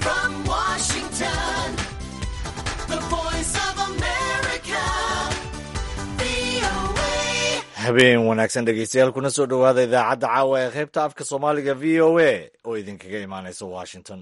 From Washington, the voice of America, VOA. habeen wanaagsan dhegeystayaal kuna soo dhowaada idaacadda caawa ee qaybta afka soomaaliga v o a oo idinkaga imaanaysa washington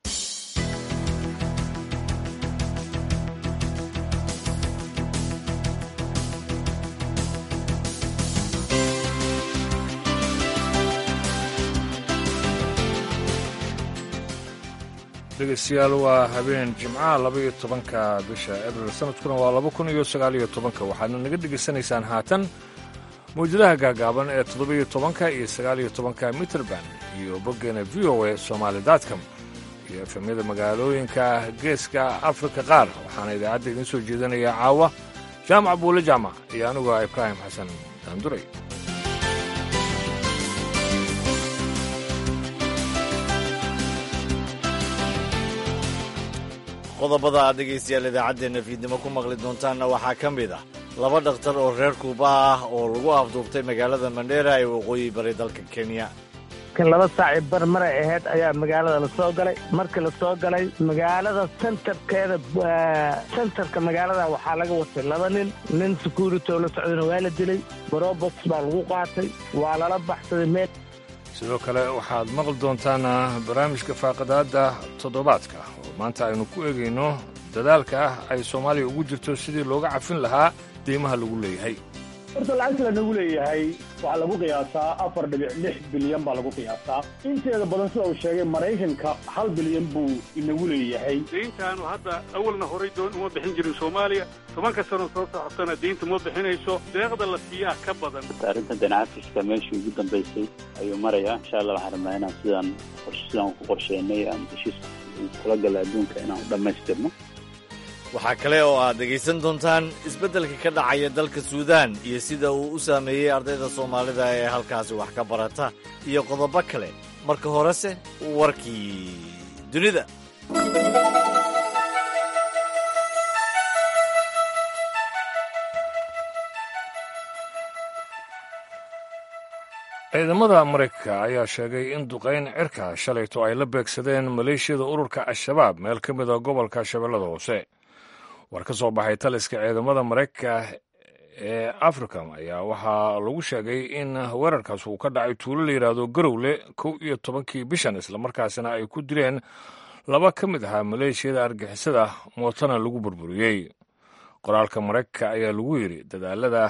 dhegeystayaal waa habeen jimcaha labaiyo tobanka bisha abril sanadkuna waa laba kun iyo sagaaliyo tobanka waxaadna naga dhegaysanaysaan haatan mawjadaha gaagaaban ee toddobiyo tobanka iyo sagaaliyo tobanka mitrband iyo boggeena v o a somaali dotcom iyo efemyada magaalooyinka geeska afrika qaar waxaana idaacadda idiin soo jeedinaya caawa jaamac buule jaamac iyo anigu ah ibraahim xasan daanduray qodobada aad dhegaystayaal idaacaddeenna fiidnimo ku maqli doontaanna waxaa ka mid ah laba dhakhtar oo reer kuuba ah oo lagu afduubtay magaalada mandheera ee waqooyi bari dalka kenya kan laba saaci bar maray ahayd ayaa magaalada la soo galay markii la soo galay magaalada sentarkeeda sentarka magaalada waxaa laga watay laba nin nin security oo la socdana waa la dilay barobox baa lagu qaatay waa lala baxsaday meel sidoo kale waxaad maqli doontaan barnaamijka faaqadaadda toddobaadka oo maanta aynu ku eegayno dadaalka ah ay soomaaliya ugu jirto sidii looga cafin lahaa deymaha lagu leeyahay horta lacagta lanagu leeyahay waxaa lagu qiyaasaa afar dhibic lix bilyan baa lagu qiyaasaa inteeda badan sida uu sheegay maraykanka hal bilyan buu inagu leeyahay deyntaanu hadda awalna horay doon uma bixin jirin soomaaliya tobanka sano soo socotana deynta ma bixinayso deeqda la siiyaa ka badan arrintan danacafiska meeshii ugu dambaysay ayuu marayaa insha allah waxaan rabnaa inaan sidaan sidaan ku qorsheynay aan heshiiska kula gala adduunka inaan u dhammaystirno waxaa kale oo aad dhegaysan doontaan isbeddelka ka dhacaya dalka suudaan iyo sida uu u saameeyey ardayda soomaalida ee halkaasi wax ka barata iyo qodobo kale marka horese warkii dunida ciidamada maraykanka ayaa sheegay in duqayn cirka shalayto ay la beegsadeen maleeshiyada ururka al-shabaab meel ka mid a gobolka shabeellada hoose war ka soo baxay taliska ciidamada maraykanka ee africam ayaa waxaa lagu sheegay in weerarkaas uu ka dhacay tuulo la yidhaahdo garowle kow iyo tobankii bishan islamarkaasina ay ku dileen laba ka mid ahaa maleeshiyada argixisada mootana lagu burburiyey qoraalka maraykanka ayaa lagu yidhi dadaalada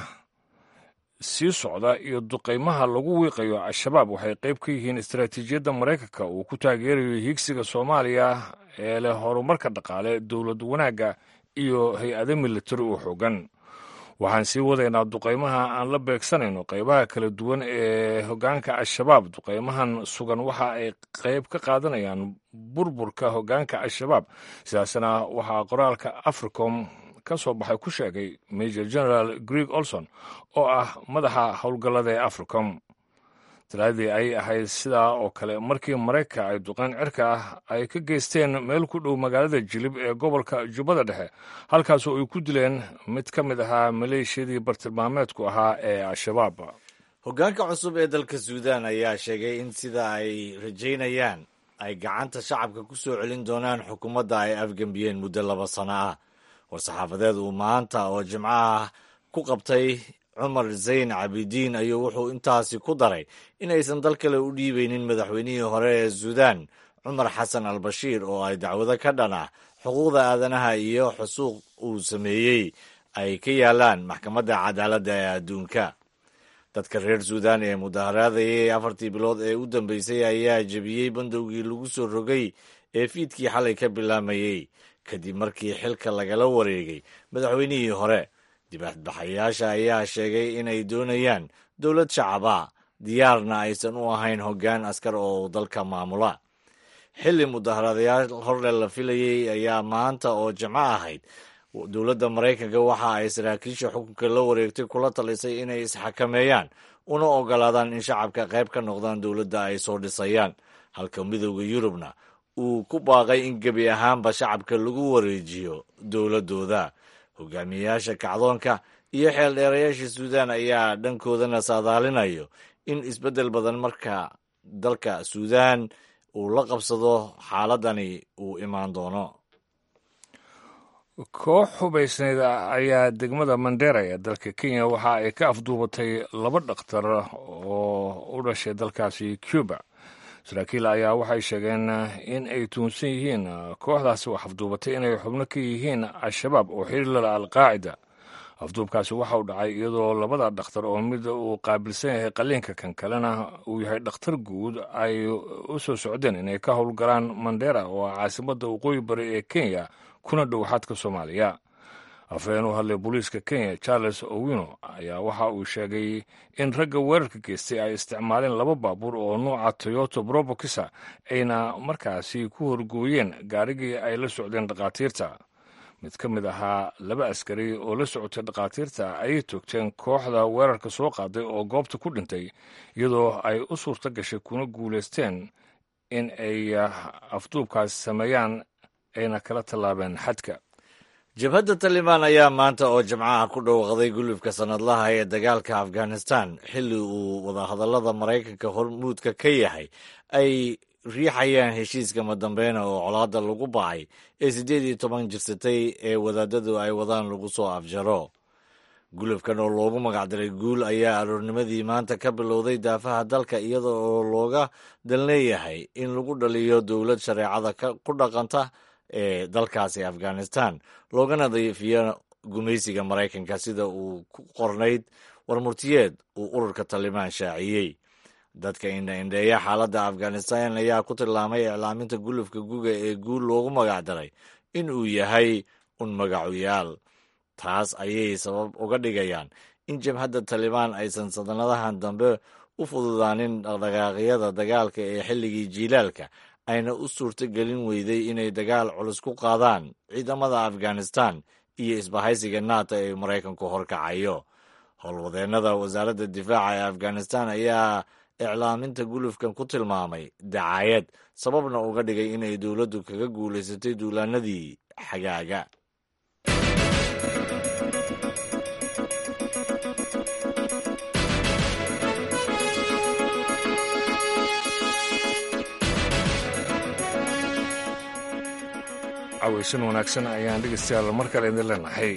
sii socda iyo duqaymaha lagu wiiqayo al-shabaab waxay qayb ka yihiin istaraatiijiyadda maraykanka uu ku taageerayo hiigsiga soomaaliya ee leh horumarka dhaqaale dowlad wanaagga iyo hay-ado militari oo xoogan waxaan sii wadaynaa duqaymaha aan la beegsanayno qaybaha kala duwan ee hoggaanka al-shabaab duqaymahan sugan waxa ay qayb ka qaadanayaan burburka hoggaanka al-shabaab sidaasna waxaa qoraalka africom ka soo baxay ku sheegay major general greeg olson oo ah madaxa howlgallada ee africom talaadii ay ahayd sidaa oo kale markii maraykanka ay duqayn cirka ah ay ka geysteen meel ku dhow magaalada jilib ee gobolka jubbada dhexe halkaasoo ay ku dileen mid ka mid ahaa maleeshiyadii bartilmaameedku ahaa ee al-shabaab hoggaanka cusub ee dalka suudaan ayaa sheegay in sida ay rajaynayaan ay gacanta shacabka ku soo celin doonaan xukuumadda ay afgembiyeen muddo laba sano ah war-saxaafadeed uu maanta oo jimco ah ku qabtay cumar zayn cabidiin ayuu wuxuu intaasi ku daray in aysan dal kale u dhiibaynin madaxweynihii hore ee suudaan cumar xasan al bashiir oo ay dacwado ka dhan ah xuquuqda aadanaha iyo xusuuq uu sameeyey ay ka yaalaan maxkamadda cadaaladda ee adduunka dadka reer suudaan ee mudaharaadayay afartii bilood ee u dambeysay ayaa jebiyey bandowgii lagu soo rogay ee fiidkii xalay ka bilaamayey kadib markii xilka lagala wareegay madaxweynihii hore dibadbaxayaasha ayaa sheegay inay doonayaan dowlad shacaba diyaarna aysan u ahayn hoggaan askar oo dalka maamula xilli mudaharadayaal horle la filayey ayaa maanta oo jimco ahayd dowladda maraykanka waxa ay saraakiisha xukunka la wareegtay kula talisay inay isxakameeyaan una ogolaadaan in shacabka qayb ka noqdaan dowladda ay soo dhisayaan halka midowda yurubna uu ku baaqay in gebi ahaanba shacabka lagu wareejiyo dowladdooda hogaamiyeyaasha kacdoonka iyo xeeldheerayaasha suudaan ayaa dhankoodana saadaalinayo in isbeddel badan marka dalka suudaan uu la qabsado xaaladani uu imaan doono koox hubaysneyd ayaa degmada mandera ee dalka kenya waxa ay ka afduubatay laba dhakhtar oo u dhashay dalkaasi cuba saraakiil ayaa waxay sheegeen in ay tuunsan yihiin kooxdaasi wax afduubatay inay xubno ka yihiin al-shabaab oo xiriir lala alqaacida afduubkaasi waxa uu dhacay iyadoo labada dhakhtar oo mid uu qaabilsan yahay qaliinka kan kalena uu yahay dhakhtar guud ay u soo socdeen inay ka howlgalaan mandera oo ah caasimadda waqooyi bari ee kenya kuna dhow xadka soomaaliya afhayeen u hadlay booliiska kenya charles owino ayaa waxa uu sheegay in ragga weerarka geystay ay isticmaaleen laba baabuur oo nuuca toyoto brobokisa ayna markaasi ku horgooyeen gaarigii ay la socdeen dhakhaatiirta mid ka mid ahaa laba askari oo la socotay dhakhaatiirta ayay toogteen kooxda weerarka soo qaaday oo goobta ku dhintay iyadoo ay u suurto gashay kuna guulaysteen in ay afduubkaas sameeyaan ayna kala tallaabeen xadka jabhadda talibaan ayaa maanta oo jimcaha ku dhowaqday gulubka sannadlaha ee dagaalka afghanistan xilli uu wadahadallada maraykanka hormuudka ka yahay ay riixayaan heshiiska madambeena oo colaadda lagu bacay ee siddeed iyo toban jirsatay ee wadaadadu ay wadaan lagu soo afjaro gulubkan oo loogu magacdaray guul ayaa aroornimadii maanta ka bilowday daafaha dalka iyada oo looga dalleeyahay in lagu dhaliyo dowlad shareecada ku dhaqanta ee dalkaasi afghanistan loogana dayfiyo gumaysiga maraykanka sida uu ku qornayd warmurtiyeed uu ururka talibaan shaaciyey dadka indha-indheeya xaaladda afghanistan ayaa ku tilmaamay iclaaminta gulufka guga ee guul loogu magacdaray in uu yahay un magacuyaal taas ayay sabab uga dhigayaan in jabhadda talibaan aysan sanadahan dambe u fududaanin dhaqdhaqaaqyada dagaalka ee xilligii jiilaalka ayna u suurto gelin weyday inay dagaal culus ku qaadaan ciidamada afghanistan iyo isbahaysiga nato ee maraykanku horkacayo howlwadeennada wasaaradda difaaca ee afghanistan ayaa iclaaminta gulufkan ku tilmaamay dacaayad sababna uga dhigay inay dowladdu kaga guulaysatay duulaanadii xagaaga cawaysan wanaagsan ayaan dhegeystayaal mar kale idin leenahay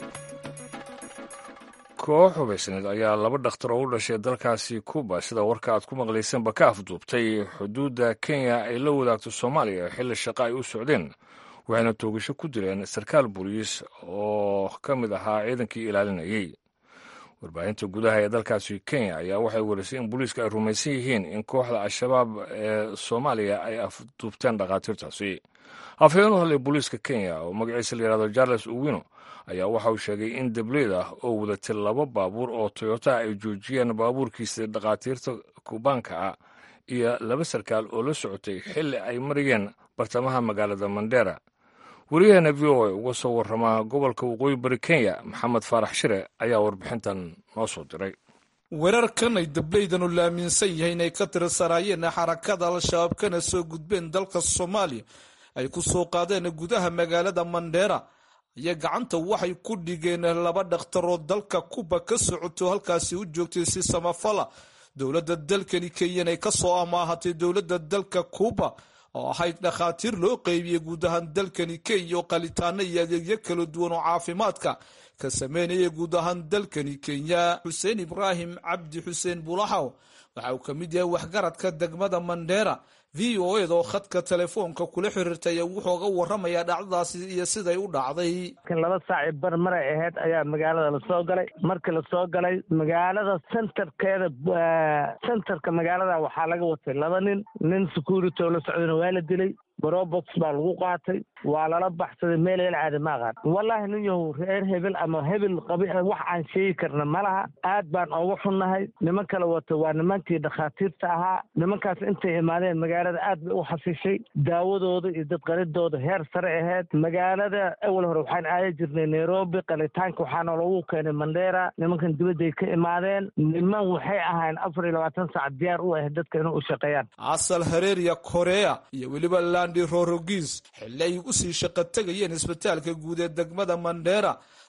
koox hubaysneed ayaa laba dhakhtar oo u dhashay dalkaasi kuba sida warka aad ku maqlaysanba ka afduubtay xuduudda kenya ay la wadaagto soomaaliya xilli shaqo ay u socdeen waxayna toogasho ku dileen sarkaal booliis oo ka mid ahaa ciidankii ilaalinayey warbaahinta gudaha ee dalkaasi kenya ayaa waxay werisay in booliiska ay rumaysan yihiin in kooxda al-shabaab ee soomaaliya ay afduubteen dhakhaatiirtaasi afhayeen u hadlay booliiska kenya oo magaciisa la yihahdo charles owino ayaa waxa uu sheegay in dableyda oo wadatay laba baabuur oo toyota ay joojiyeen baabuurkiisa dhakhaatiirta kubaanka ah iyo laba sarkaal oo la socotay xilli ay marayeen bartamaha magaalada mandera wariyaheena v o a uga soo warramaa gobolka waqooyi bari kenya maxamed faarax shire ayaa warbixintan noo soo diray weerarkan ay dableydanu la aaminsan yahay inay ka tirsanaayeen xarakada al-shabaab kana soo gudbeen dalka soomaaliya ay ku soo qaadeen gudaha magaalada mandheera iyo gacanta waxay ku dhigeen laba dhakhtaroo dalka kuba ka socoto halkaasi u joogtay si samafala dowladda dalkani kenyan ay ka soo amaahatay dowladda dalka kuba oo ahayd dhakhaatiir loo qeybiyey guud ahaan dalkani kenya oo qalitaano iyo adeegyo kala duwan oo caafimaadka ka sameynaya guud ahaan dalkani kenya xuseen ibraahim cabdi xuseen bulaxaw waxa uu ka mid yahay waxgaradka degmada mandheera v o ed oo khadka telefoonka kula xiriirtay wuxuu ga waramayaa dhacdadaasi iyo siday u dhacday laba saaci bar maray ahayd ayaa magaalada lasoo galay markii lasoo galay magaalada centerkeeda centerka magaalada waxaa laga watay laba nin nin security oo la socdana waa la dilay brobox baa lagu qaatay waa lala baxsaday meel el caadi ma aqaan wallaahi nin yahow reer hebel ama hebel qabi wax aan sheegi karna ma laha aad baan ooga xunnahay niman kale wata waa nimankii dhakhaatiirta ahaa nimankaas intay imaadeen magaalada aad bay u xasishay daawadooda iyo dadqalidooda heer sare ahayd magaalada awal hore waxaan aada jirnay nairobi qalitaanka waxaana loogu keenay mandheera nimankan dibadday ka imaadeen niman waxay ahayn afar iyo labaatan saac diyaar u ahayd dadka inay u shaqeeyaan asal hareeriya korea iyo weliba landi rorogis xilli ay usii shaqo tegayeen isbitaalka guud ee degmada mandheera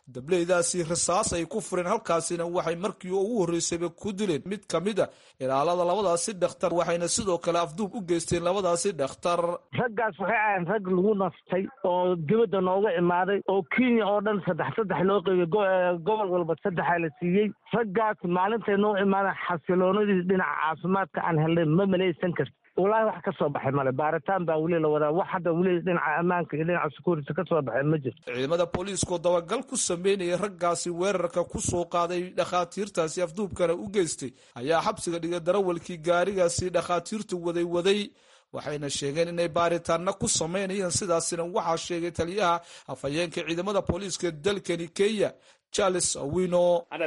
dableydaasi rasaas ay ku fureen halkaasina waxay markii ugu horreysayba ku dileen mid ka mid a ilaalada labadaasi dhakhtar waxayna sidoo kale afduub u geysteen labadaasi dhakhtar raggaas waxay ahayn rag lagu nastay oo dibadda nooga imaaday oo kenya oo dhan saddex saddex loo qeybay gobol walba saddexa la siiyey raggaas maalintay noo imaadeen xasiloonadii dhinaca caafimaadka aan helnay ma malaysan karti wallaahi wax ka soo baxay male baaritaan baa weli la wadaa wax hadda weli dhinaca ammaanka iyo dhinaca security ka soo baxay ma jirto ciidamada booliiskoo dabagal ku sameynaya raggaasi weerarka ku soo qaaday dhakhaatiirtaasi afduubkana u geystay ayaa xabsiga dhigay darawalkii gaarigaasi dhakhaatiirtu waday waday waxayna sheegeen inay baaritaana ku sameynayaan sidaasina waxaa sheegay taliyaha afhayeenka ciidamada booliiska dalkani kenya charles owino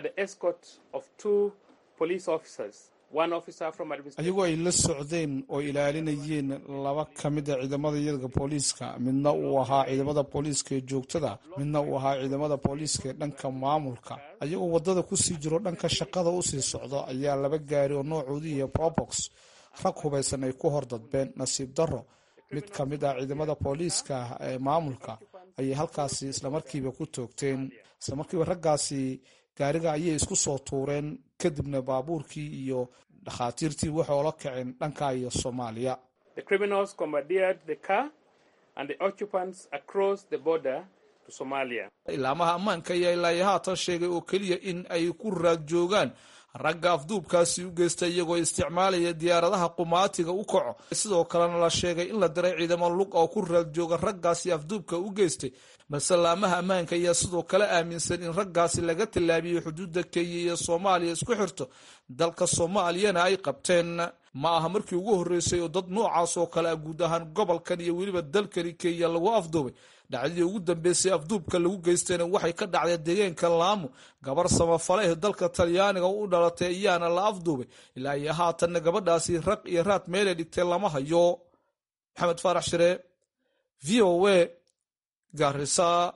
ayagoo ay la socdeen oo ilaalinayeen laba ka mid a ciidamada iyaga booliiska midna uu ahaa ciidamada booliiska ee joogtada midna uu ahaa ciidamada booliiska ee dhanka maamulka ayagoo wadada kusii jiro dhanka shaqada usii socdo ayaa laba gaari oo noocoodu iyo probox rag hubaysan ay ku hordadbeen nasiib darro mid ka mid ah ciidamada booliiska ee maamulka ayay halkaasi islamarkiiba ku toogteen islamarkiiba raggaasi gaariga ayay isku soo tuureen kadibna baabuurkii iyo dhakhaatiirtii waxay ola kaceen dhanka iyo soomaaliya ilaamaha ammaanka ayaa ilaa haatan sheegay oo keliya in ay ku raad joogaan ragga afduubkaasi u geysta iyagoo isticmaalaya diyaaradaha qumaatiga u kaco sidoo kalena la sheegay in la diray ciidamo lug oo ku raad jooga raggaasi afduubka u geystay balse laamaha ammaanka ayaa sidoo kale aaminsan in raggaasi laga tallaabiyey xuduudda kenya iyo soomaaliya isku xirto dalka soomaaliyana ay qabteen ma aha markii ugu horreysay oo dad noocaas oo kale ah guud ahaan gobolkan iyo weliba dalkani kenya lagu afduubay dhacdadii ugu dambeysay afduubka lagu geystayna waxay ka dhacday deegaanka laamo gabar samafale ee dalka talyaaniga u dhalatay ayaana la afduubay ilaa iyo haatanna gabadhaasi raq iyo raad meelay dhigtay lama hayo maxamed faarax shire v o a garisa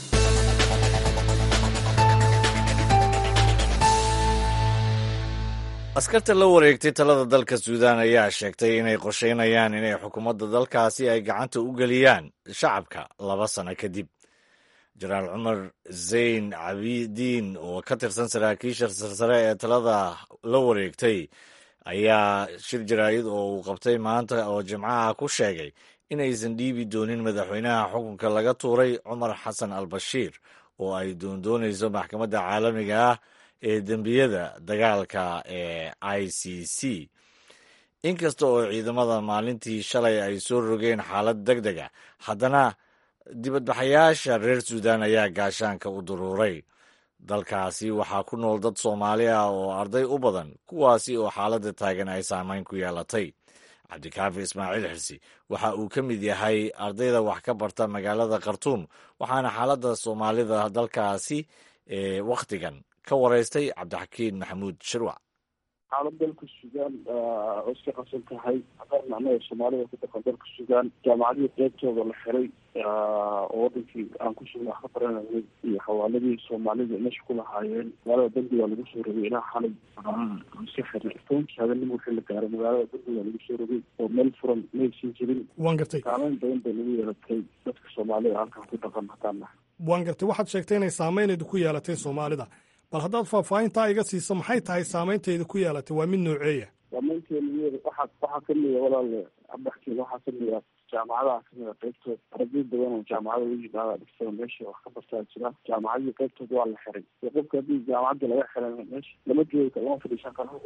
askarta la wareegtay talada dalka suudaan ayaa sheegtay inay qorsheynayaan inay xukuumadda dalkaasi ay gacanta u geliyaan shacabka laba sano kadib jenaraal cumar zayn cabidiin oo ka tirsan saraakiisha sarsare ee talada la wareegtay ayaa shir jaraa'id oo uu qabtay maanta oo jimcaha ku sheegay inaysan dhiibi doonin madaxweynaha xukunka laga tuuray cumar xasan al bashiir oo ay doondoonayso maxkamadda caalamiga ah ee dembiyada dagaalka ee i c c inkasta oo ciidamada maalintii shalay ay soo rogeen xaalad deg deg a haddana dibadbaxayaasha reer suudaan ayaa gaashaanka u duruuray dalkaasi waxaa ku nool dad soomaali ah oo arday u badan kuwaasi oo xaaladda taagan ay saameyn ku yeelatay cabdikaafi ismaaciil xirsi waxa uu ka mid yahay ardayda wax ka barta magaalada khartuum waxaana xaaladda soomaalida dalkaasi ee wakhtigan ka waraystay cabdixakiin maxamuud shirwac xaalad dalka suudaan oo iska qasan tahay haddana anaga soomaalida ku dhaqan dalka suudaan jaamacadihii qeybtooda la xiray oo wadankii aan ku sugna wax ka baranayay iyo xawaaladii soomaalida meesha ku lahaayeen magaalada bandiga lagu soo rogay ilaa xalay iska xirnay tobankii habeenimo wixii la gaaray magaalada bandiga lagu soo rogay oo meel furan maysan jirin waan gartay saameyn badan bay nagu yeelatay dadka soomaalida halkan ku dhaqan haddaan nahay waan gartay waxaad sheegtay inay saameyneedu ku yeelatay soomaalida bal haddaad faahfaahintaa iga siiso maxay tahay saameyntayda ku yeelatay waa mid nooceeya saamaynteena waxaa waxaa kamida walaale abdaxkeeda waxaa kamida jaamacadaha kamida qeybtood arday badan oo jaamacada u yimaada dhigtada meesha wax ka bartaa jira jaamacadii qeybtood waa la xiray iyo qofka haddii jaamacadda laga xiray meesha lama joogi karo lama fadhiisan karo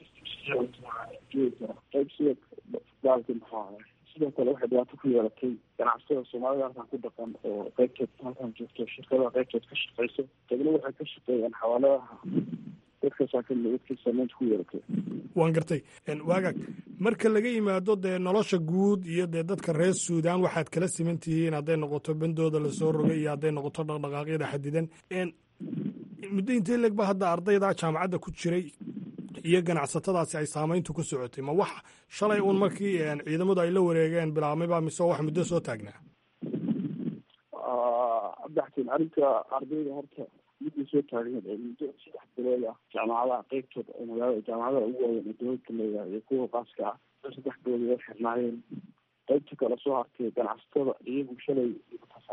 joogi karo qeyb sida daalki muxuu ahay sidoo kale waxay dhibaato ku yeelatay ganacsatada soomaalida halkan ku dhaqan oo qeybtood halkan joogto shirkadaha qeybtood ka shaqeyso kadibna waxay ka shaqeeyaan xawaaladaha dadkaasaa kamid dadkii saameynta ku yeelatay waan gartay waagaag marka laga yimaado dee nolosha guud iyo dee dadka reer suudaan waxaad kala siman tihiin hadday noqoto bandooda lasoo rogay iyo hadday noqoto dhaqdhaqaaqyada xadidan muddo intee leeg ba hadda ardayda jaamacadda ku jiray iyo ganacsatadaasi ay saameyntu ku socotay ma wax shalay uun markii ciidamadu ay la wareegeen bilaabmayba mise wax muddo soo taagnaa abdaxtiin arrinta ardayda horta midii soo taagneed ee muddo saddex bilood ah jaamacadaha qeybtooda oo magaalada jaamacadaha ugu waaweyn ee dowladka leedahay iyo kuwa qaaska ah saddex bilood way xirnaayeen qeybta kale soo hartay ganacsatada iyagu shalay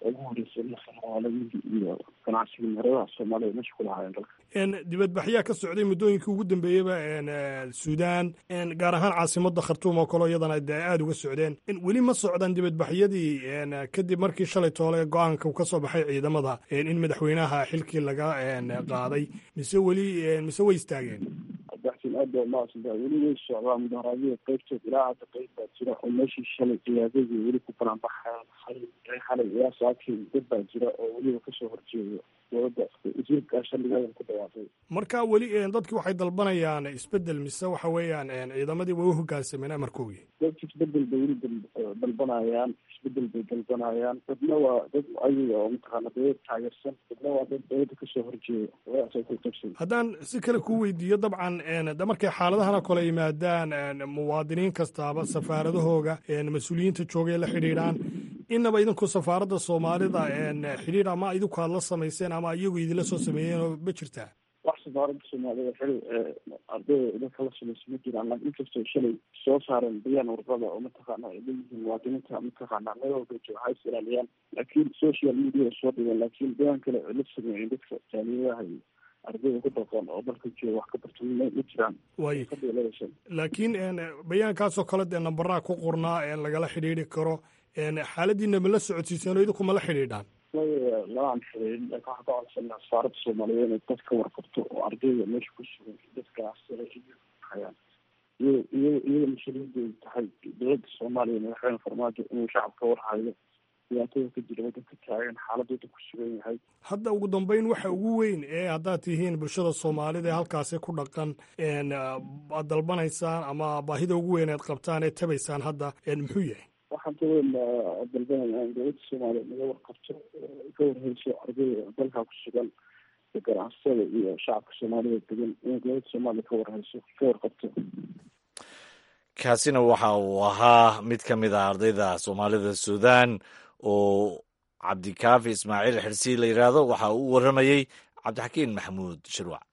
ugu horreysay la xalaaladii iyo ganacsigii meeradaha soomaalida meesha ku lahaayeen dalka dibadbaxyaa ka socday muddooyinkii ugu dambeeyeyba suudaan gaar ahaan caasimada khartuum oo kaleo iyadana de aada uga socdeen weli ma socdaan dibadbaxyadii kadib markii shalay toole go-aanka uu ka soo baxay ciidamada in madaxweynaha xilkii laga qaaday mise weli mise way istaageen abdaxsin aad baa umahadsantahay weli way socdaan mudaharaadyada qeybtood ilaa hadda qeyb baa jira oo meeshii shalay ciyaadadii weli ku banaan baxayan xalay ilaa saakii dad baa jira oo weliba kasoo horjeedo dowladda wasiirka shalligeeda ku dhawaaqay marka weli dadki waxay dalbanayaan isbedel mise waxa weeyaan ciidamadii way u hogaansameen amarkoogii dadki isbedel bay weli dalbanayaan isbedel bay dalbanayaan dadna waa dad ayaga oo mataqaana dowlad taageersan dadna waa dad dowladda kasoo horjeeda wadaasay ku qabsan haddaan si kale kuu weydiiyo dabcan de markay xaaladahan oo kale yimaadaan muwaadiniin kastaaba safaaradahooga mas-uuliyiinta joogay la xidhiidhaan inaba idinku safaaradda soomaalida xidhiidh ama idinku aad la samayseen ama iyagu idinla soo sameeyeen ma jirtaa wax safaaradda soomaalida xili ardayda idinka la samaysa ma jiraan laakin inkastoo shalay soo saareen bayaan warqada oo mataqaana ay leeyihiin muwaadiniinta mataqaana meel walba jooga ha is ilaaliyaan laakiin social media soo dhigeen laakiin bayaan kale ay la sameeyeen dadka jaaliyadaha iyo ardayda ku dhaqan oo dalka jooga wax ka barta ma jiraan way laakiin bayaankaasoo kale dee nambaraa ku qornaa lagala xidhiidri karo xaaladiina ma la socodsiiseen oo idinku ma la xidhiidhaan laaan xiriirin laakiin waxaan ka codsanaa safaaradda soomaaliyeed inay dad ka warqabto oo ardayda meesha ku sugan dadkaas hayaan iy iy iyada mas-uuliyaddeedu tahay dowladda soomaaliya madaxweyne farmaajo inuu shacabka warhayo dhibaatada ka jira waddanka taagan xaaladooda ku sugan yahay hadda ugu dambeyn waxa ugu weyn ee haddaad tihiin bulshada soomaalida ee halkaasi ku dhaqan aad dalbanaysaan ama baahida ugu weyn ead qabtaan ee tabaysaan hadda muxuu yahay waxaan ka weyn dalbanaya in dowladda soomaaliya naga warqabto ka warheyso ardayda dalka ku sugan ganacsatada iyo shacabka soomaalida degan in dowladda soomaaliya ka warheyso ka warqabto kaasina waxa uu ahaa mid ka mid ah ardayda soomaalida suudaan oo cabdikaafi ismaaciil xirsi la yidhaahdo waxa uu u warramayey cabdixakiin maxamuud shirwac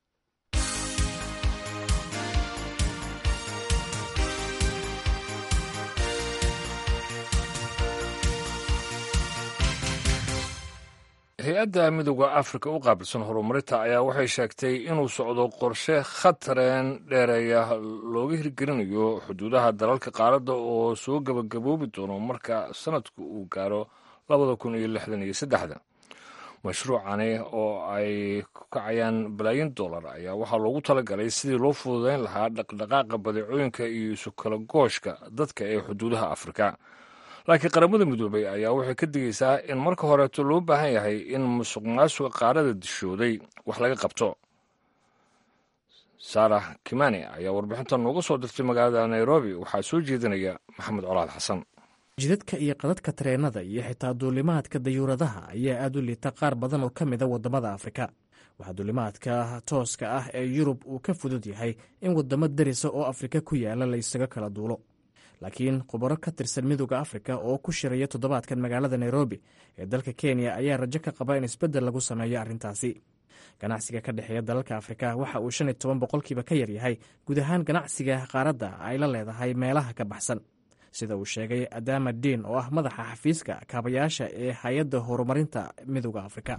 hay-adda midooda afrika u qaabilsan horumarinta ayaa waxay sheegtay inuu socdo qorshe khatareen dheereeya looga hirgelinayo xuduudaha dalalka qaaradda oo soo gebagaboobi doono marka sanadku uu gaaro labada kun iyo lixdan iyo saddexda mashruucani oo ay ku kacayaan balaayin dollar ayaa waxaa loogu talagalay sidii loo fududeyn lahaa dhaqdhaqaaqa badeecooyinka iyo isu kala gooshka dadka ee xuduudaha afrika laakiin qaramada midoobay ayaa waxay ka digaysaa in marka horeeto loo baahan yahay in musuq maasuqa qaarada dishooday wax laga qabto saarax kimani ayaa warbixinta nooga soo dirtay magaalada nairobi waxaa soo jeedinaya maxamed colaad xasan jidadka iyo qadadka tareenada iyo xitaa duulimaadka dayuuradaha ayaa aad u liita qaar badan oo ka mida waddamada afrika waxaa duulimaadka tooska ah ee yurub uu ka fudud yahay in waddamo darisa oo afrika ku yaala la ysaga kala duulo laakiin khubaro ka tirsan midooda afrika oo ku shiraya toddobaadkan magaalada nairobi ee dalka kenya ayaa rajo ka qaba in isbeddel lagu sameeyo arrintaasi ganacsiga ka dhexeeya dalalka afrika waxa uu shan iyo toban boqolkiiba ka yaryahay guud ahaan ganacsiga qaaradda ay la leedahay meelaha ka baxsan sida uu sheegay adama diin oo ah madaxa xafiiska kaabayaasha ee hay-adda horumarinta midooda afrika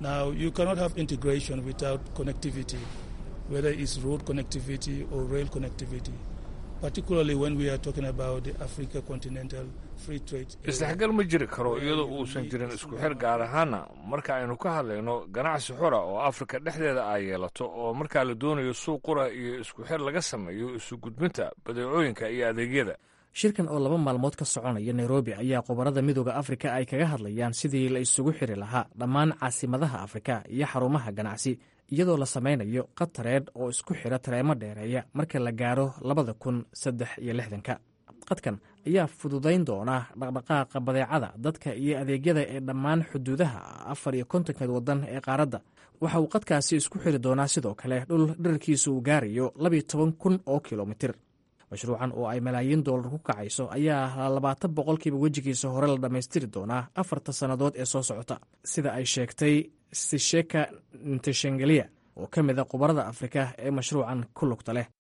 isdhexgal ma jiri karo iyadoo uusan jirin isku xir gaar ahaana marka aynu ka hadlayno ganacsi xura oo afrika dhexdeeda ay yeelato oo markaa la doonayo suuq qura iyo isku xir laga sameeyo isu gudbinta badeecooyinka iyo adeegyada shirkan oo laba maalmood ka soconaya nairobi ayaa khubarada midooda afrika ay kaga hadlayaan sidii la isugu xiri lahaa dhammaan caasimadaha afrika iyo xarumaha ganacsi iyadoo la samaynayo qatareed oo isku xira tareemo dheereeya marka la gaaro labada kun saddex iyo lixdanka qadkan ayaa fududayn doona dhaqdhaqaaqa badeecada dadka iyo adeegyada ee dhammaan xuduudaha afar iyo kontonka waddan ee qaaradda waxa uu qadkaasi isku xiri doonaa sidoo kale dhul dherarkiisa uu gaarayo labiyo toban kun oo kilomitir mashruucan oo ay malaayiin dollar ku kacayso ayaa labaatan boqolkiiba wejigiisa hore la dhammaystiri doonaa afarta sannadood ee soo socota sida ay sheegtay sisheka nteshengelia oo ka mid a khubarada afrika ee mashruucan ku lugta leh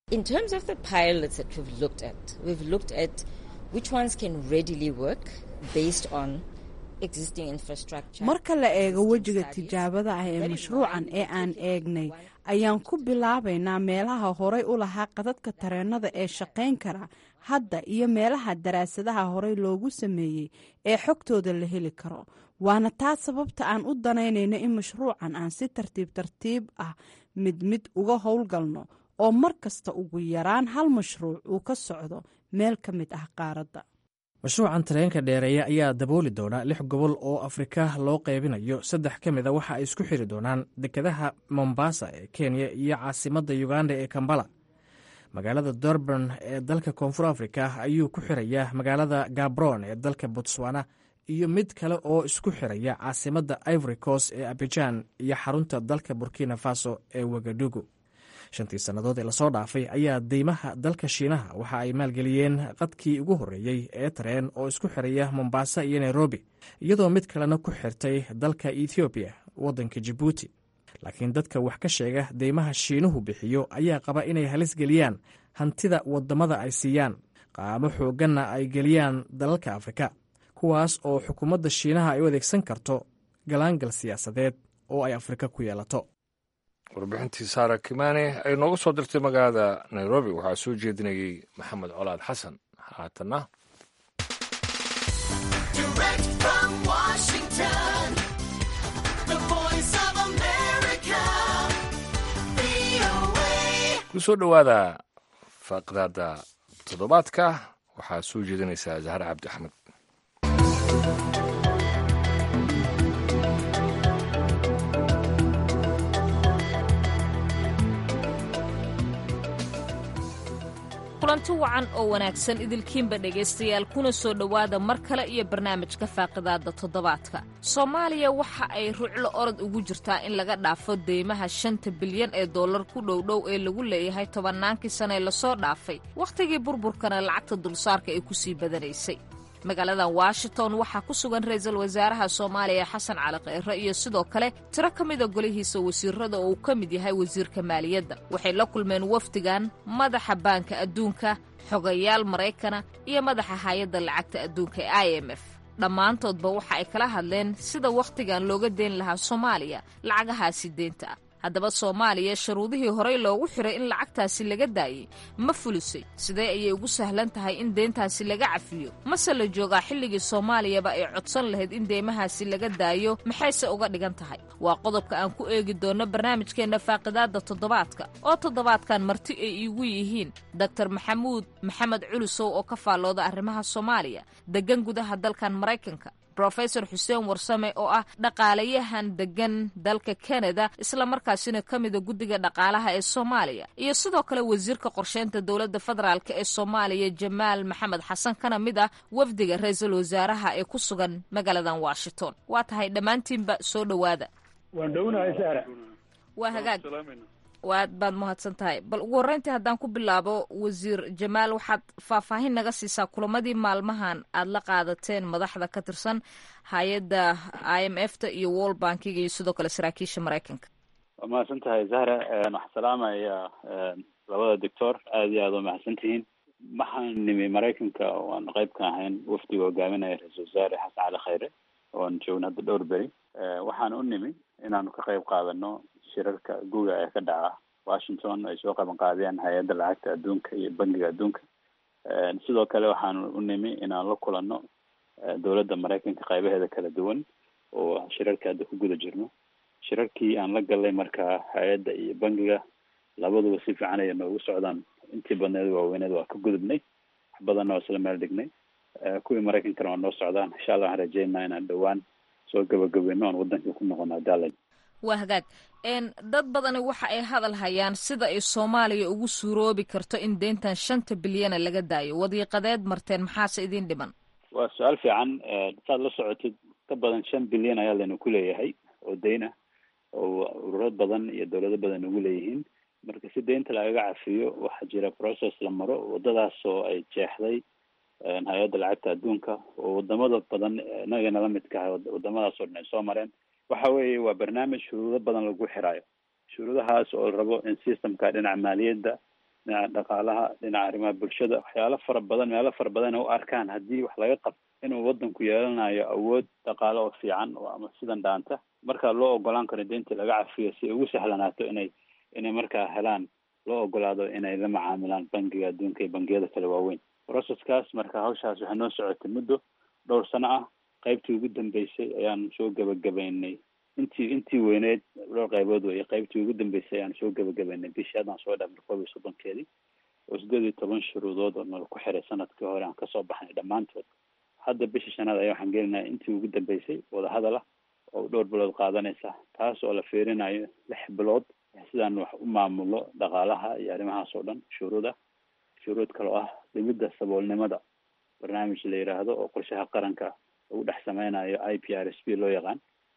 marka la eego wejiga tijaabada ah ee mashruucan ee aan eegnay ayaan ku bilaabaynaa meelaha horay u lahaa qadadka tareenada ee shaqayn kara hadda iyo meelaha daraasadaha horey loogu sameeyey ee xogtooda la heli karo waana taa sababta aan u danaynayno in mashruucan aan si tartiib tartiib ah mid mid uga howlgalno oo mar kasta ugu yaraan hal mashruuc uu ka socdo meel ka mid ah qaaradda mashruucan tareenka dheereeya ayaa dabooli doona lix gobol oo afrika loo qaybinayo saddex ka mid a waxa ay isku xiri doonaan dekedaha mombasa ee kenya iyo caasimadda uganda ee kambala magaalada durban ee dalka koonfur afrika ayuu ku xirayaa magaalada gabron ee dalka botswana iyo mid kale oo isku xiraya caasimadda ivory coast ee abijan iyo xarunta dalka burkina faso ee wagadugu shantii sannadood ee lasoo dhaafay ayaa deymaha dalka shiinaha waxa ay maalgeliyeen qadkii ugu horreeyey ee tareen oo isku xiraya mombasa iyo nairobi iyadoo mid kalena ku xirtay dalka ethoobiya waddanka jibuuti laakiin dadka wax ka sheega deymaha shiinuhu bixiyo ayaa qaba inay halis geliyaan hantida waddamada ay siiyaan qaamo xoogganna ay geliyaan dalalka afrika kuwaas oo xukuumadda shiinaha ay u adeegsan karto galaangal siyaasadeed oo ay afrika ku yeelato warbixintii saara kimaane ay nooga soo dirtay magaalada nairobi waxaa soo jeedinayey maxamed colaad xasan haatanna Direct from Washington, the voice of America, VOA. ku soo dhowaada faaqdaada toddobaadka waxaa soo jeedinaysaa zahar cabdi axmed kulanti wacan oo wanaagsan idilkiinba dhegaystayaal kuna soo dhowaada mar kale iyo barnaamijka faaqidaada toddobaadka soomaaliya waxa ay ruclo orod ugu jirtaa in laga dhaafo deymaha shanta bilyan ee dollar ku dhowdhow ee lagu leeyahay tobannaankii sane lasoo dhaafay wakhtigii burburkana lacagta dulsaarka ay kusii badanaysay magaalada washington waxaa ku sugan ra-iisul wasaaraha soomaaliya xasan cali kheyre iyo sidoo kale tiro ka mida golihiisa wasiirada oo uu ka mid yahay wasiirka maaliyadda waxay la kulmeen wafdigan madaxa baanka adduunka xogayaal maraykana iyo madaxa hay-adda lacagta adduunka ee i m f dhammaantoodba waxa ay kala hadleen sida wakhtigan looga deen lahaa soomaaliya lacagahaasi deenta ah haddaba soomaaliya sharuudihii horey loogu xiray in lacagtaasi laga daayey ma fulisay sidee ayay ugu sahlan tahay in deyntaasi laga cafiyo mase la joogaa xilligii soomaaliyaba ay codsan lahayd in deymahaasi laga daayo maxayse uga dhigan tahay waa qodobka aan ku eegi doonno barnaamijkeenna faaqidaadda toddobaadka oo toddobaadkan marti ay iigu yihiin doktor maxamuud maxamed culusow oo ka faallooda arrimaha soomaaliya deggan gudaha dalkan maraykanka rofesor xuseen warsame oo ah dhaqaalayahan deggan dalka kanada islamarkaasina ka mida guddiga dhaqaalaha ee soomaaliya iyo sidoo kale wasiirka qorsheynta dowladda federaalk ee soomaaliya jamaal maxamed xasan kana mid ah wafdiga ra-iisul wasaaraha ee ku sugan magaaladan washington waa tahay dhammaantiinba soo dhowaada waan dhownahay sahra waa hagaag waad baad mahadsan tahay bal ugu horreyntii haddaan ku bilaabo wasiir jamaal waxaad faahfaahin naga siisaa kulamadii maalmahan aad la qaadateen madaxda ka tirsan hay-adda i m f ta iyo world bankiga iyo sidoo kale saraakiisha maraykanka waa mahadsan tahay zahra waxaan salaamaya labada doctor aada iyo aada waa mahadsan tihiin waxaan nimi maraykanka waan qayb ka ahayn wafdiga hogaaminaya ra-iisul wasaare xasan cali khayre oon joogna hadda dhowr beri waxaan u nimi inaanu ka qayb qaadano shirarka guga ee ka dhaca washington ay soo qaban qaadeen hay-adda lacagta adduunka iyo bangiga adduunka sidoo kale waxaan u nimi inaan la kulano dowladda maraykanka qaybaheeda kala duwan oo shirarka hadda ku guda jirno shirarkii aan la galnay markaa hay-adda iyo bangiga labaduba si fiican ayay noogu socdaan intii badneed waaweyneed waa ka gudubnay wax badanna waa isla meel dhignay kuwii maraykankana waa noo socdaan insha allah waxaan rajeynaa inaan dhowaan soo gabagabeyno oon waddankii ku noqono hadaalay waa hagaag dad badani waxa ay hadal hayaan sida ay soomaaliya ugu suuroobi karto in deyntan shanta bilyana laga daayo wadiiqadeed marteen maxaase idin dhiman waa su-aal fiican saad la socotid ka badan shan bilyan ayaa laynu ku leeyahay oo deyn ah oo ururo badan iyo dowlado badan ugu leeyihiin marka si deynta lagaga cafiyo waxaa jira process la maro wadadaas oo ay jeexday hay-adda lacagta adduunka oo wadamada badan inagana la midka ah wadamadaas oo dhan ay soo mareen waxa weeye waa barnaamij shuruudo badan lagu xiraayo shuruudahaas oo la rabo in systemka dhinaca maaliyadda dhinaca dhaqaalaha dhinaca arrimaha bulshada waxyaalo fara badan meelo fara badan u arkaan haddii wax laga qabto inuu wadanku yeelanayo awood dhaqaale oo fiican oo ama sidan dhaanta marka loo ogolaan karo deyntii laga cafiyo si ay ugu sahlanaato inay inay markaa helaan loo ogolaado inay la macaamilaan bangiga adduunka iyo bangiyada kale waaweyn processkaas marka hawshaas waxay noo socotay muddo dhowr sano ah qaybtii ugu dambeysay ayaan soo gebagabaynay intii intii weyneyd dhowr qaybood wey qaybtii ugu dambeysay ayaan soo gebagabaynay bishii haddaan soo dhaafnay koob iyo soddonkeedii oo sideed iyo toban shuruudood oo nala ku xiray sanadkii hore aan kasoo baxnay dhammaantood hadda bisha shanaad ayaa waxaan gelinayaa intii ugu dambeysay wadahadal ah oo dhowr bilood qaadanaysa taas oo la fiirinayo lix bilood sidaan wax u maamulo dhaqaalaha iyo arrimahaas oo dhan shuruuda shuruud kale oo ah dhimidda saboolnimada barnaamij la yidhaahdo oo qorshaha qaranka lagu dhex sameynayo i p r s p loo yaqaan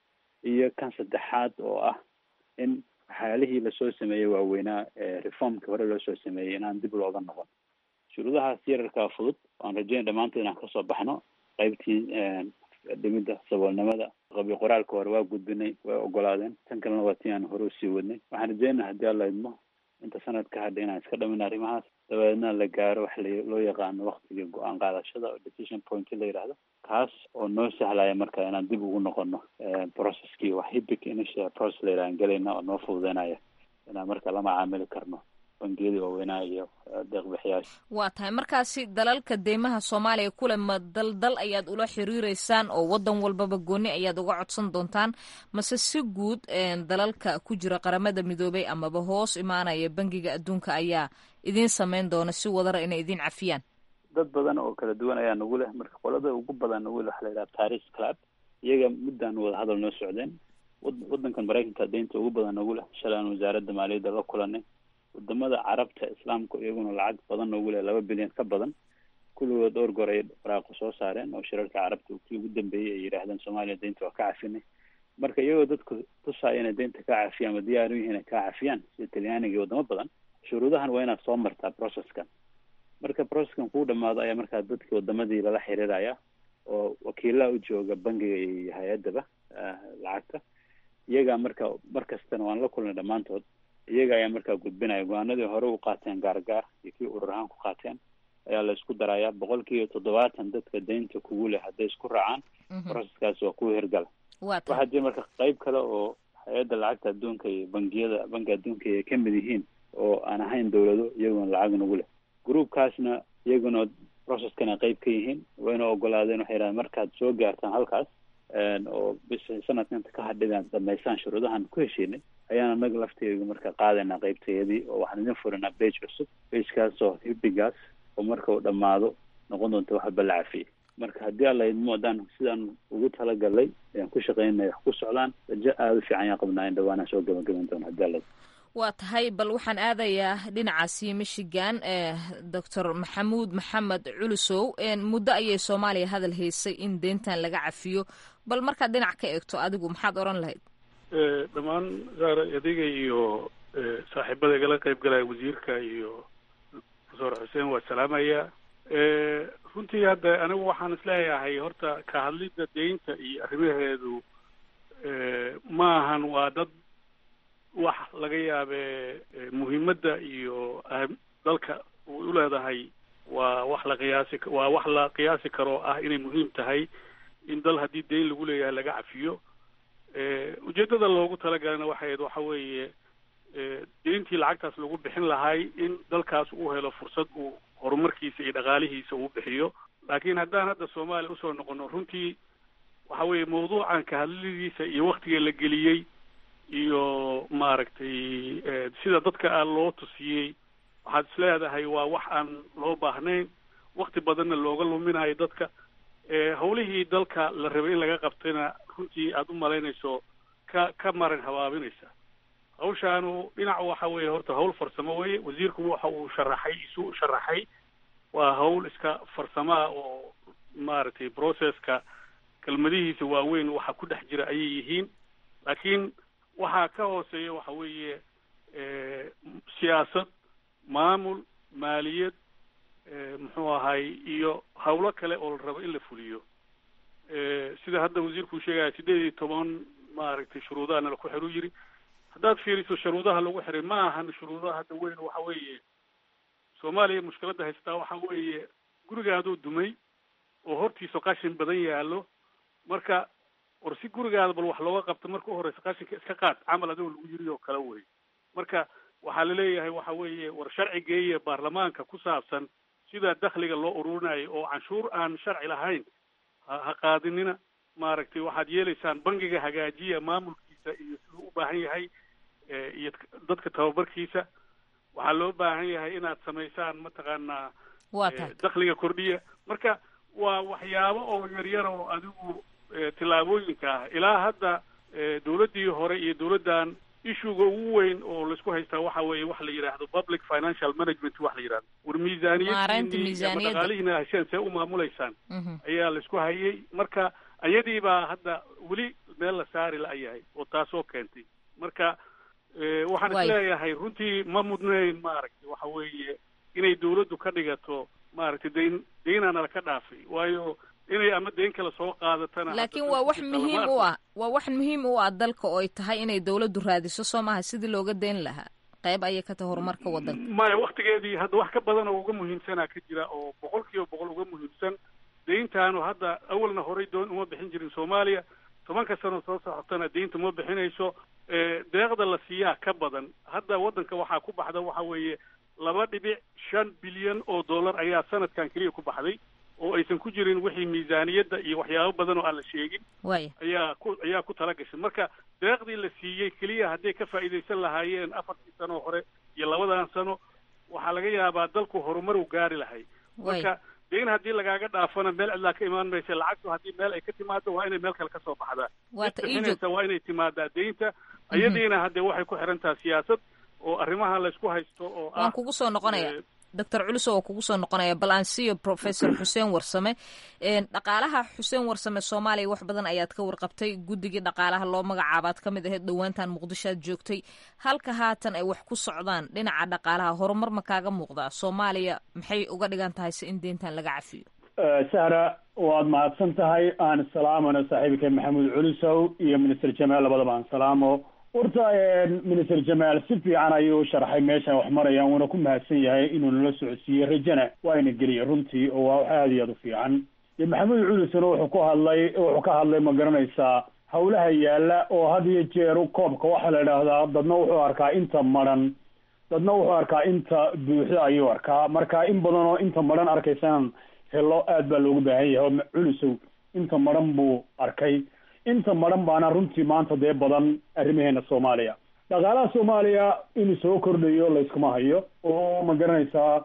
iyo kan saddexaad oo ah in waxyaalihii lasoo sameeyey waaweynaa ee reformkii hore loo soo sameeyey inaan dib looga noqon shuruudahaas yararkaa fudud waan rajeynay dhammaantood inaan kasoo baxno qaybtii dhimidda saboolnimada qabi qoraalka hore waa gudbinay way ogolaadeen tan kalena waa tii aan hore usii wadnay waxaan rajeynaa haddii alla idmo inta sanad ka hadha inaan iska dhamin arrimahaas dabeedna la gaaro wax la loo yaqaano waktigii go-aan qaadashada oo decision point la yidhaahdo kaas oo noo sahlaya marka inaan dib ugu noqono processkii wax hibic initial process la yidhahan gelayna oo noo fududeynaya inaan marka la macaamili karno bangiyadii waaweynaa iyo deeqbixiyaasha waa tahay markaasi dalalka deymaha soomaaliya kule ma dal dal ayaad ula xiriireysaan oo wadan walbaba gooni ayaad uga codsan doontaan mase si guud dalalka ku jira qaramada midoobay amaba hoos imaanaya bangiga adduunka ayaa idiin sameyn doona si wadara inay idiin cafiyaan dad badan oo kala duwan ayaa nagu leh marka qolada ugu badan nagu leh waxa la yidhaha paris club iyaga muddaan wada hadal noo socdeen wadankan maraykanka deynta ugu badan nagu leh shalay aan wasaaradda maaliyadda la kulanay wadamada carabta islaamka iyaguna lacag badan noogu leh laba bilyan ka badan kulligood dhowr goor ay waraaqo soo saareen oo shirarka carabta kii ugu dambeeyey ay yidhaahdeen soomaaliya deynta waa ka cafinay marka iyagoo dadku tusaya inay deynta ka cafiyaan ama diyaar u yihiin ay ka cafiyaan sida talyaaniga iyo wadamo badan shuruudahan waa inaad soo martaa processkan marka processkan kuu dhamaado ayaa markaa dadkii wadamadii lala xiriiraya oo wakiilaha u jooga bangiga iyo hay-addaba lacagta iyagaa marka mar kastana waan la kulnay dhammaantood iyaga ayaa markaa gudbinaya go-aanadii hore u qaateen gaargaar iyo kii urur ahaan ku qaateen ayaa la isku darayaa boqol kiiba toddobaatan dadka deynta kugu leh hadday isku raacaan processkaas waa kuwa hirgala waxaa jira marka qeyb kale oo hay-adda lacagta adduunka iyo bangiyada banki adduunka ay ka mid yihiin oo aan ahayn dawlado iyaguna lacag nagu leh groupkaasna iyaguna processkana qeyb ka yihiin wayna ogolaadeen waxay yidhahdeen markaad soo gaartaan halkaas oo bisha sanadka inta ka hadhidaan dhamaystaan shuruudahan ku heshiinay ayaan anaga lafteedu marka qaadaynaa qeybteedii oo waxaan idin furinaa bage cusub bagekaas oo hibigaas oo marka uu dhamaado noqon doonta wax walba la cafiyey marka haddii alla idmo haddaan sidaan ugu talagalay ayaan ku shaqeynaya wax ku socdaan rajo aada u fiican ayaan qabnaa in dhawaanaan soo gabagaban doono haddii alla waa tahay bal waxaan aadayaa dhinacaasi michigan doctor maxamuud maxamed culusow muddo ayay soomaaliya hadal haysay in deyntan laga cafiyo bal markaad dhinac ka eegto adigu maxaad odhan lahayd dhammaan saar adiga iyo saaxiibada igala qayb galaya wasiirka iyo profesor xuseen waa salaamaya runtii hadda anigu waxaan isleeyahay horta ka hadlidda deynta iyo arrimaheedu ma ahan waa dad wax laga yaabe muhiimadda iyo dalka u leedahay waa wax la qiyaasi waa wax la qiyaasi karo ah inay muhiim tahay in dal haddii deyn lagu leeyahay laga cafiyo ujeeddada loogu talagalana waxayd waxa weeye deyntii lacagtaas lagu bixin lahay in dalkaas uu helo fursad uu horumarkiisa iyo dhaqaalihiisa uu bixiyo laakiin haddaan hadda soomaaliya usoo noqono runtii waxa weeye mawduucan ka hadladiisa iyo waktiga la geliyey iyo maaragtay sida dadka aan loo tusiyey waxaad is leedahay waa wax aan loo baahnayn wakti badanna looga luminayo dadka hawlihii dalka la rabay in laga qabtayna runtii aada u malaynayso ka ka marin habaabinaysa hawshaanu dhinac waxa weeye horta hawl farsamo weye wasiirku waxa uu sharaxay isu sharaxay waa hawl iska farsamaa oo maaragtay processka kelmadihiisa waaweyn waxa ku dhex jira ayay yihiin laakiin waxaa ka hooseeya waxa weeye siyaasad maamul maaliyad muxuu ahay iyo hawlo kale oo la rabo in la fuliyo sida hadda wasiirku sheegaya sideed iyo toban maaragtay shuruudahana laku xiru yiri haddaad fiiriso shuruudaha lagu xiray ma ahan shuruudaha hadda weyn waxa weeye soomaaliya mushkiladda haystaa waxa weeye gurigaaduu dumay oo hortiisa qashin badan yaallo marka war si gurigaada bal wax looga qabto marka u horeysa qashinka iska qaad camal adigoo lagu yiri oo kale wey marka waxaa laleeyahay waxa weeye war sharci geeya baarlamaanka ku saabsan sida dakhliga loo ururinayo oo canshuur aan sharci lahayn ha ha qaadinina maaragtay waxaad yeelaysaan bangiga hagaajiya maamulkiisa iyo siduu u baahan yahay eh, iyo dadka tababarkiisa waxaa loo baahan yahay inaad samaysaan mataqaanaa waa eh, tahay dakhliga kordhiya marka waa waxyaabo oo yaryar oo adigu eh, tillaabooyinka ah ilaa hadda eh, dowladdii hore iyo dowladdan issuega ugu weyn oo laisku haystaa waxa weeye waxa la yidhaahdo public financial management wax la yidhahdo war Maareynta miisaaniyadiini ama miisaaniyadda. dhaqaalihiina hesheen see u maamulaysaan Mhm. ayaa laisku hayay marka ayadii baa hadda weli meel la saari la-yahay oo taasoo keentay marka eh, waxaan Waay. isleeyahay runtii ma mudnayn maaragtay waxa weeye inay dowladdu ka dhigato maaragtay dayn deynaana laka dhaafay waayo inay ama deyn kale soo qaadatana laakiin waa wax muhiim u ah waa wax muhiim u ah dalka oo ay tahay inay dowladdu raadiso soo maaha sidii looga deyn lahaa qayb ayay ka tahay horumarka waddanka maya waktigeedii hadda wax ka badan oo uga muhiimsanaa ka jira oo boqol kiiba boqol uga muhiimsan deyntaanu hadda awalna horey doon uma bixin jirin soomaaliya tobanka sano soo socotana deynta ma bixinayso Eh, deeqda la siiyaa ka badan hadda waddanka waxaa ku baxda waxa weeye laba dhibic shan bilyan oo dollar ayaa sanadkan keliya ku baxday oo aysan ku jirin wixii miisaaniyadda iyo waxyaabo badan oo aan la sheegin waaya ayaa ku ayaa ku tala gashay marka deeqdii la siiyey keliya hadday ka faa'iidaysan lahaayeen afartii sano hore iyo labadan sano waxaa laga yaabaa dalku horumar u gaari lahay marka deyn haddii lagaaga dhaafana meel cidlaa ka imaan maysa lacagtu haddii meel ay ka timaado waa inay meel kale kasoo baxdaa Waata, Cid ii joog- bixinaysa waa inay timaadaa deynta iyadiina hadde waxay ku xiran tahay siyaasad oo arrimaha laysku haysto oo ah waan kugu soo noqonaya eh, doctor culus oo kugu soo noqonaya bal aan siiyo professor xuseen warsame Een, dhaqaalaha xuseen warsame soomaaliya wax badan ayaad ka warqabtay guddigii dhaqaalaha loo magacaabaad ka mid ahayd dhowaantan muqdisho aad joogtay halka haatan ay wax ku socdaan dhinaca dhaqaalaha horumar ma kaaga muuqdaa soomaaliya maxay uga dhigan tahay si in deyntan laga cafiyo sahra waad mahadsan tahay aan salaamano saaxiibka maxamuud culisow iyo minister jamaal labadaba aan salaamo horta minister jamaal si fiican ayuu sharxay meeshan wax marayaan wuuna ku mahadsan yahay inuu nala socodsiiyey rajana waa ina geliyay runtii oo waa wax aada iyo aada u fiican iyo maxamuud culisona wuxuu ku hadlay wuxuu ka hadlay ma garanaysaa hawlaha yaala oo had iyo jeer koobka waxaa la idhaahdaa dadna wuxuu arkaa inta maran dadna wuxuu arkaa inta buuxda ayuu arkaa marka in badan oo inta maran arkaysan helo aad baa loogu baahan yahay oo culisow inta maran buu arkay inta maran baana runtii maanta dee badan arrimaheena soomaaliya dhaqaalaha soomaaliya inuu soo kordhayo layskuma hayo oo ma garanaysaa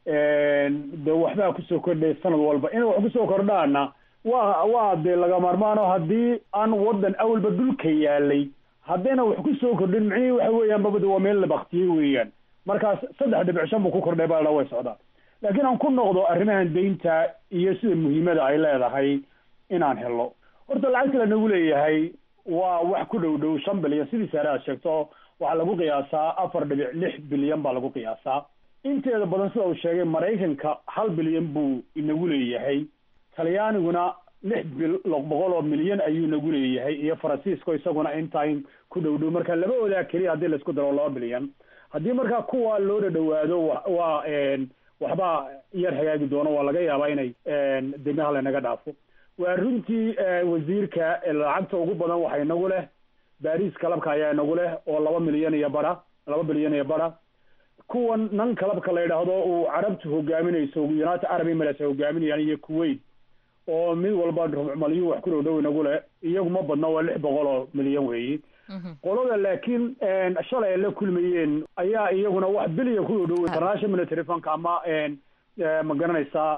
de waxbaa kusoo kordhaya sanad walba inay wax kusoo kordhaana waa waa dee laga maarmaan oo haddii aan wadan awalba dhulka yaalay haddayna wax kusoo kordhin micnihii waxa weeyaan babada waa meel la baktiyey weeyaan markaas saddex dhibic shan buu ku kordhay baa la way socdaa laakiin aan ku noqdo arrimahan deynta iyo sida muhiimada ay leedahay inaan helo horta lacagta lanagu leeyahay waa wax ku dhow dhow shan bilyan sidii saare aad sheegto waxaa lagu qiyaasaa afar dhibic lix bilyan baa lagu qiyaasaa inteeda badan sida uu sheegay maraykanka hal bilyan buu inagu leeyahay talyaaniguna lix bil boqol oo milyan ayuu nagu leeyahay iyo faransiisko isaguna intain ku dhow dhow marka laba odaa keliya haddii laisku daro laba bilyan haddii markaa kuwa loo dhadhawaado wa waa waxbaa yar hagaagi doono waa laga yaabaa inay demaha lanaga dhaafo waa runtii wasiirka lacagta ugu badan waxa inagu leh baris kalabka ayaa inagu leh oo laba milyan iyo bara laba bilyan iyo bara kuwan nan kalabka la yidhaahdo uu carabtu hogaaminayso united arab emirates ay hogaaminayaan iyo kuwait oo mid walba malyu wax ku dhow dhow inagu leh iyagu ma badna waa lix boqol oo milyan weeyi qolada laakiin shalay ay la kulmayeen ayaa iyaguna wax bilyan ku dhow dhow international military funka ama ma garanaysaa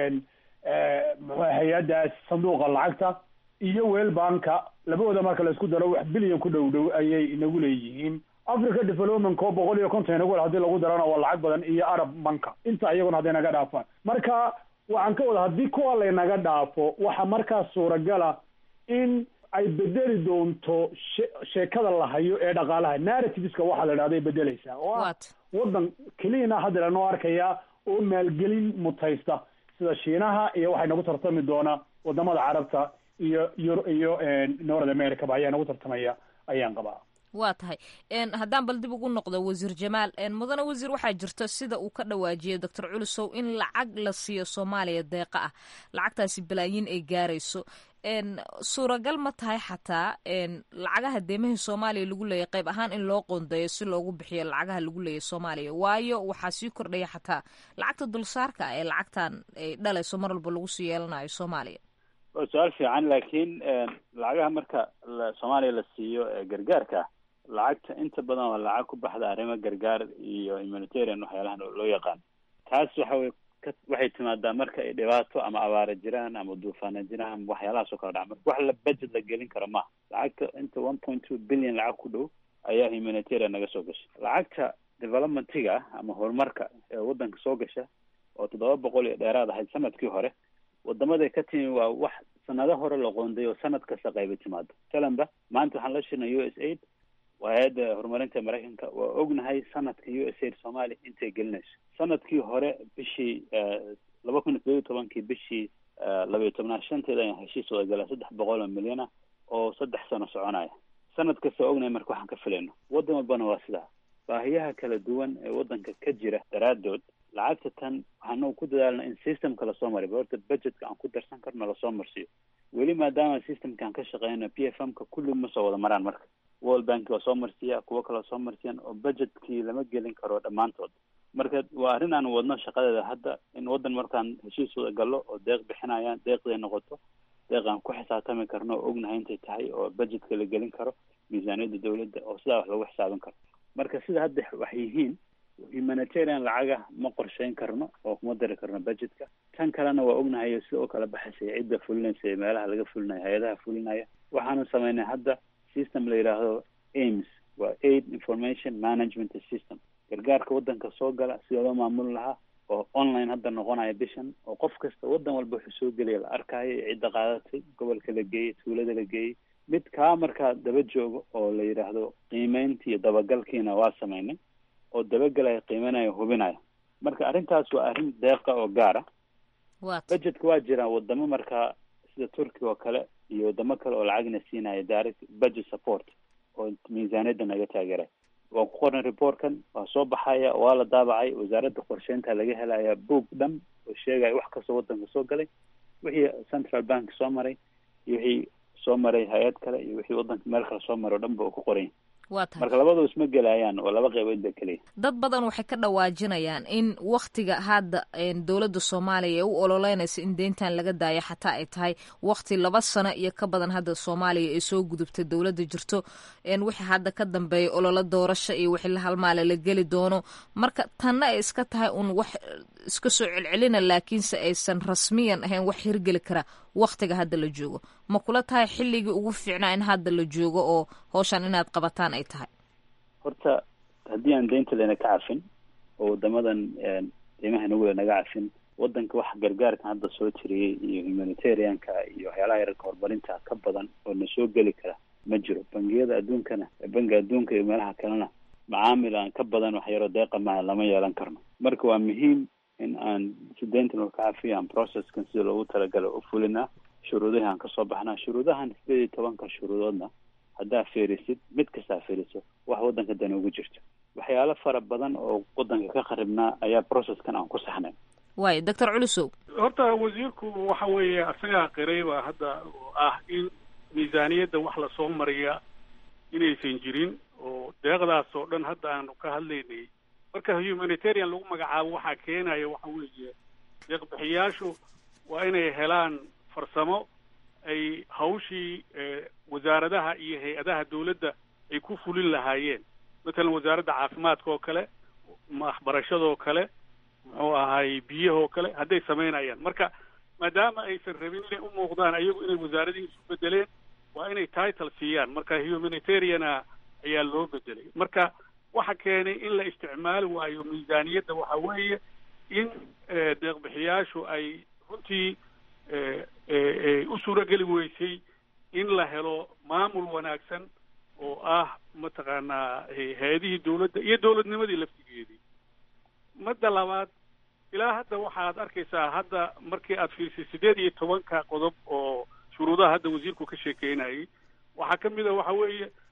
muxua hay-addaas sanduuqa lacagta iyo weel banka labadooda marka la isku daro wax bilyan ku dhow dhow ayay inagu leeyihiin africa development oo boqol iyo konton inagu hadii lagu darana waa lacag badan iyo arab banka inta iyaguna hadday naga dhaafaan marka waxaan ka wada haddii kuwa laynaga dhaafo waxa markaas suuragala in ay bedeli doonto she sheekada la hayo ee dhaqaalaha narrativeska waxaa la idhahda ay bedeleysaa oo ah waddan keliyana hadda lanoo arkaya oo maalgelin mutaysta sida shiinaha iyo waxay nagu tartami doona wadamada carabta iyo iyo iyo north america ba ayaa nagu tartamaya ayaan qabaa waa tahay haddaan bal dib ugu noqdo wasiir jamaal mudane wasiir waxaa jirta sida uu ka dhawaajiyay doctor culusow in lacag la siiyo soomaaliya deeqa ah lacagtaasi balaayin ay gaarayso suuragal ma tahay xataa lacagaha deemahii soomaaliya lagu leeyahy qayb ahaan in loo qoondeeyo si loogu bixiyo lacagaha lagu leeyahy soomaaliya waayo waxaa sii kordhaya xataa lacagta dulsaarka ah ee lacagtan ay dhalayso mar walba lagu sii yeelanayo soomaaliya waa su-aal fiican laakiin lacagaha marka soomaaliya la siiyo gargaarka lacagta inta badan waa lacag ku baxda arrimo gargaar iyo humanitarian waxyaalahan loo yaqaan taas waxa wey waxay timaadaa marka ay dhibaato ama abaara jiraan ama duufaana jiraan ama waxyaalahaas oo kala dhaca marka wax la budget la gelin karo maaha lacagta inta one point two billion lacag ku dhow ayaa humanitarian naga soo gasha lacagta developmentiga ama horumarka ee waddanka soo gasha oo toddoba boqol iyo dheeraad ahayd sanadkii hore wadamaday ka timi waa wax sanado hore la qoonday oo sanad kasta qayba timaado talanba maanta waxaan la shirnay u s aid waa hay-adda horumarinta maraykanka waa ognahay sanadka u s aid soomaaliya intay gelinayso sanadkii hore bishii laba kun iyo todoba iyo tobankii bishii labaiyo tobnaad shanteeda ayaan heshiis wada galaa saddex boqol oo milyan ah oo saddex sano soconaya sanad kasta waa ognahay marka waxaan ka filayno waddan walbana waa sidaa baahiyaha kala duwan ee waddanka ka jira daraadood lacagta tan waxaanagu ku dadaalna in systemka lasoo mariy horta budgetka aan ku darsan karno lasoo marsiiyo weli maadaama systemkaan ka shaqeyno p f m ka kulli ma soo wada maraan marka world bank waa soo marsiiya kuwo kaleo soo marsiyan oo budgetkii lama gelin karo dhammaantood marka waa arrin aan wadno shaqadeeda hadda in waddan markaan heshiis wada gallo oo deeq bixinayaan deeqday noqoto deeq aan ku xisaabtami karno oo ognahay intay tahay oo budgetka la gelin karo miisaaniyadda dawladda oo sidaa wax lagu xisaabin karo marka sida hadda wax yihiin humanitarian lacaga ma qorsheyn karno oo kuma dari karno budgetka tan kalena waa ognahay sida oo kala baxaysay cidda fulinaysa ee meelaha laga fulinayo hay-adaha fulinaya waxaanu sameynay hadda system la yidhaahdo aims waa aid information management system gargaarka waddanka soo gala sida loo maamuli lahaa oo online hadda noqonaya bishan oo qof kasta waddan walba wuxuu soo gelaya la arkaayo cidda qaadatay gobolka la geeyey tuulada la geeyey mid kaa markaa daba joogo oo la yidhaahdo qiimeyntii iyo dabagalkiina waa sameynay oo dabagelaya qiimeynaya hubinaya marka arrintaas waa arrin deeqa oo gaara budgetka waa jiraan wadamo markaa sida turkiga oo kale iyo wadamo kale oo lacagna siinaya direct budget support oo miisaaniyadda naga taageeray waan ku qornay reportkan waa soo baxaya waa la daabacay wasaaradda qorsheynta laga helaya boog dhan oo sheegaya wax kastoo waddanka soo galay wixii central bank soo maray iyo wixii soo maray hay-ad kale iyo wixii waddanka meel kale soo maray o dhan ba uu ku qoran waa tahay marka labadoo isma gelayaan waa laba qaybood ba keliya dad badan waxay ka dhawaajinayaan in waktiga hadda dowladda soomaaliya ee u ololeynaysa in deyntan laga daayo xataa ay tahay wakti laba sano iyo ka badan hadda soomaaliya ay soo gudubtay dowladda jirto wixii hadda ka dambeeya ololo doorasho iyo wixii la halmaale la geli doono marka tanna ay iska tahay un wax iska soo celcelina laakiinse aysan rasmiyan ahayn wax hirgeli kara waktiga hadda la joogo ma kula tahay xilligii ugu fiicnaa in hadda la joogo oo hawshan inaad qabataan ay tahay horta haddii aan deynta lena ka cafin oo wadamadan deymaha nugula naga cafin waddanka wax gargaarkan hadda soo tiriyey iyo humanitarianka iyo waxyaalaha yararka horumarinta ka badan oo na soo geli kara ma jiro bangiyada adduunkana bangiga adduunka iyo meelaha kalena macaamil aan ka badan wax yaroo deeqa maha lama yeelan karno marka waa muhiim in aan si deyntan oo ka cafiyo aan processkan sida loogu talagala u fulinaa shuruudahi aan kasoo baxnaa shuruudahan sideed iyo tobanka shuruudoodna haddaa fiirisid mid kastaa fiiriso wax waddanka dani ugu jirto waxyaalo fara badan oo waddanka ka qaribnaa ayaa processkan aan ku saxnay waay doctor culusow horta wasiirku waxa weeye asagaa qiray baa hadda oo ah in miisaaniyadda wax lasoo mariya inaysan jirin oo deeqdaas oo dhan hadda aanu ka hadlaynay marka humanitarian lagu magacaabo waxaa keenaya waxa weeye deeqbixiyaashu waa inay helaan farsamo ay hawshii wasaaradaha iyo hay-adaha dawladda ay ku fulin lahaayeen matalan wasaaradda caafimaadka oo kale waxbarashadoo kale muxuu ahay biyahoo kale hadday samaynayaan marka maadaama aysan rabin inay u muuqdaan ayagu inay wasaaradihii isu bedeleen waa inay title siiyaan marka humanitariana ayaa loo bedelay marka waxa keenay in la isticmaali waayo miisaaniyadda waxa weeye in deeqbixiyaashu ay runtii u suurageli weysay in la helo maamul wanaagsan oo ah mataqaanaa hay-adihii dawladda iyo dawladnimadii laftigeedii madda labaad ilaa hadda waxaad arkaysaa hadda markii aad fiirsay sideed iyo tobanka qodob oo shuruudaha hadda wasiirku ka sheekeynayay waxaa ka mid a waxa weeye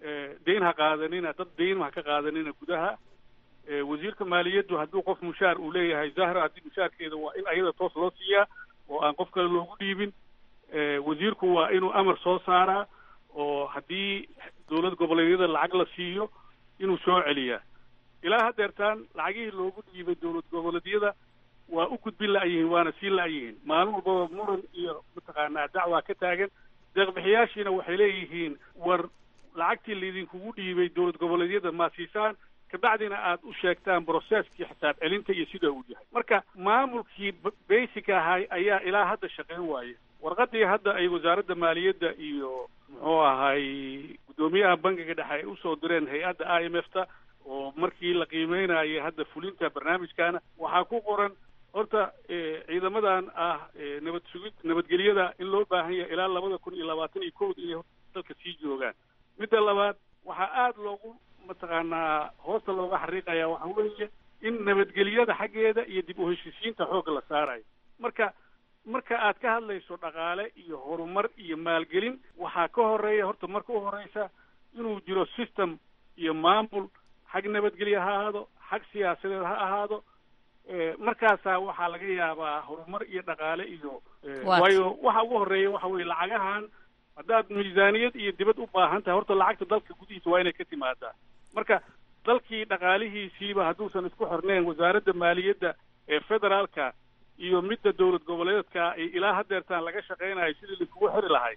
deyn ha qaadanina dad deyn ha ka qaadanina gudaha wasiirka maaliyaddu hadduu qof mushaar uu leeyahay zahra haddii mushaarkeeda waa in ayada toos loo siiyaa oo aan qof kale loogu dhiibin wasiirku waa inuu amar soo saaraa oo haddii dowlad goboleedyada lacag la siiyo inuu soo celiyaa ilaa haddeertaan lacagihii loogu dhiibay dowlad goboleedyada waa u gudbin la-yihiin waana sii la-yihiin maalin walbaba muran iyo mataqaanaa dacwaa ka taagan deeqbixiyaashiina waxay leeyihiin war lacagtii laydinkugu dhiibay dowlad goboleedyada ma siisaan kabacdina aad u sheegtaan brocesskii xisaab celinta iyo sida uu yahay marka maamulkii basic ahay ayaa ilaa hadda shaqeyn waaye warqadii hadda ay wasaaradda maaliyadda iyo muxuu ahay guddoomiyaha bankiga dhexe ay usoo direen hay-adda i m f ta oo markii la qiimeynayay hadda fulinta barnaamijkaana waxaa ku qoran horta ciidamadan ah nabad sugid nabadgelyada in loo baahan yahay ilaa labada kun iyo labaatan iyo kowda inay dalka sii joogaan midda labaad waxaa aada loogu mataqaanaa hoosta looga xariiqaya waxa weeye in nabadgelyada xaggeeda iyo dib u heshiisiinta xoogga la saarayo marka marka aad ka hadlayso dhaqaale iyo horumar iyo maalgelin waxaa ka horeeya horta marka u horeysa inuu jiro system iyo maamul xag nabadgelye ha ahaado xag siyaasadeed ha ahaado markaasaa waxaa laga yaabaa horumar iyo dhaqaale iyo waayo waxa ugu horeeya waxa weye lacagahan haddaad miisaaniyad iyo dibad u baahan tahay horta lacagta dalka gudihiisa waa inay ka timaadaa marka dalkii dhaqaalihiisiiba hadduusan isku xirneen wasaaradda maaliyadda ee federaalka iyo midda dowlad goboleedka ilaa haddeertaan laga shaqeynayo sidii laiskugu xiri lahay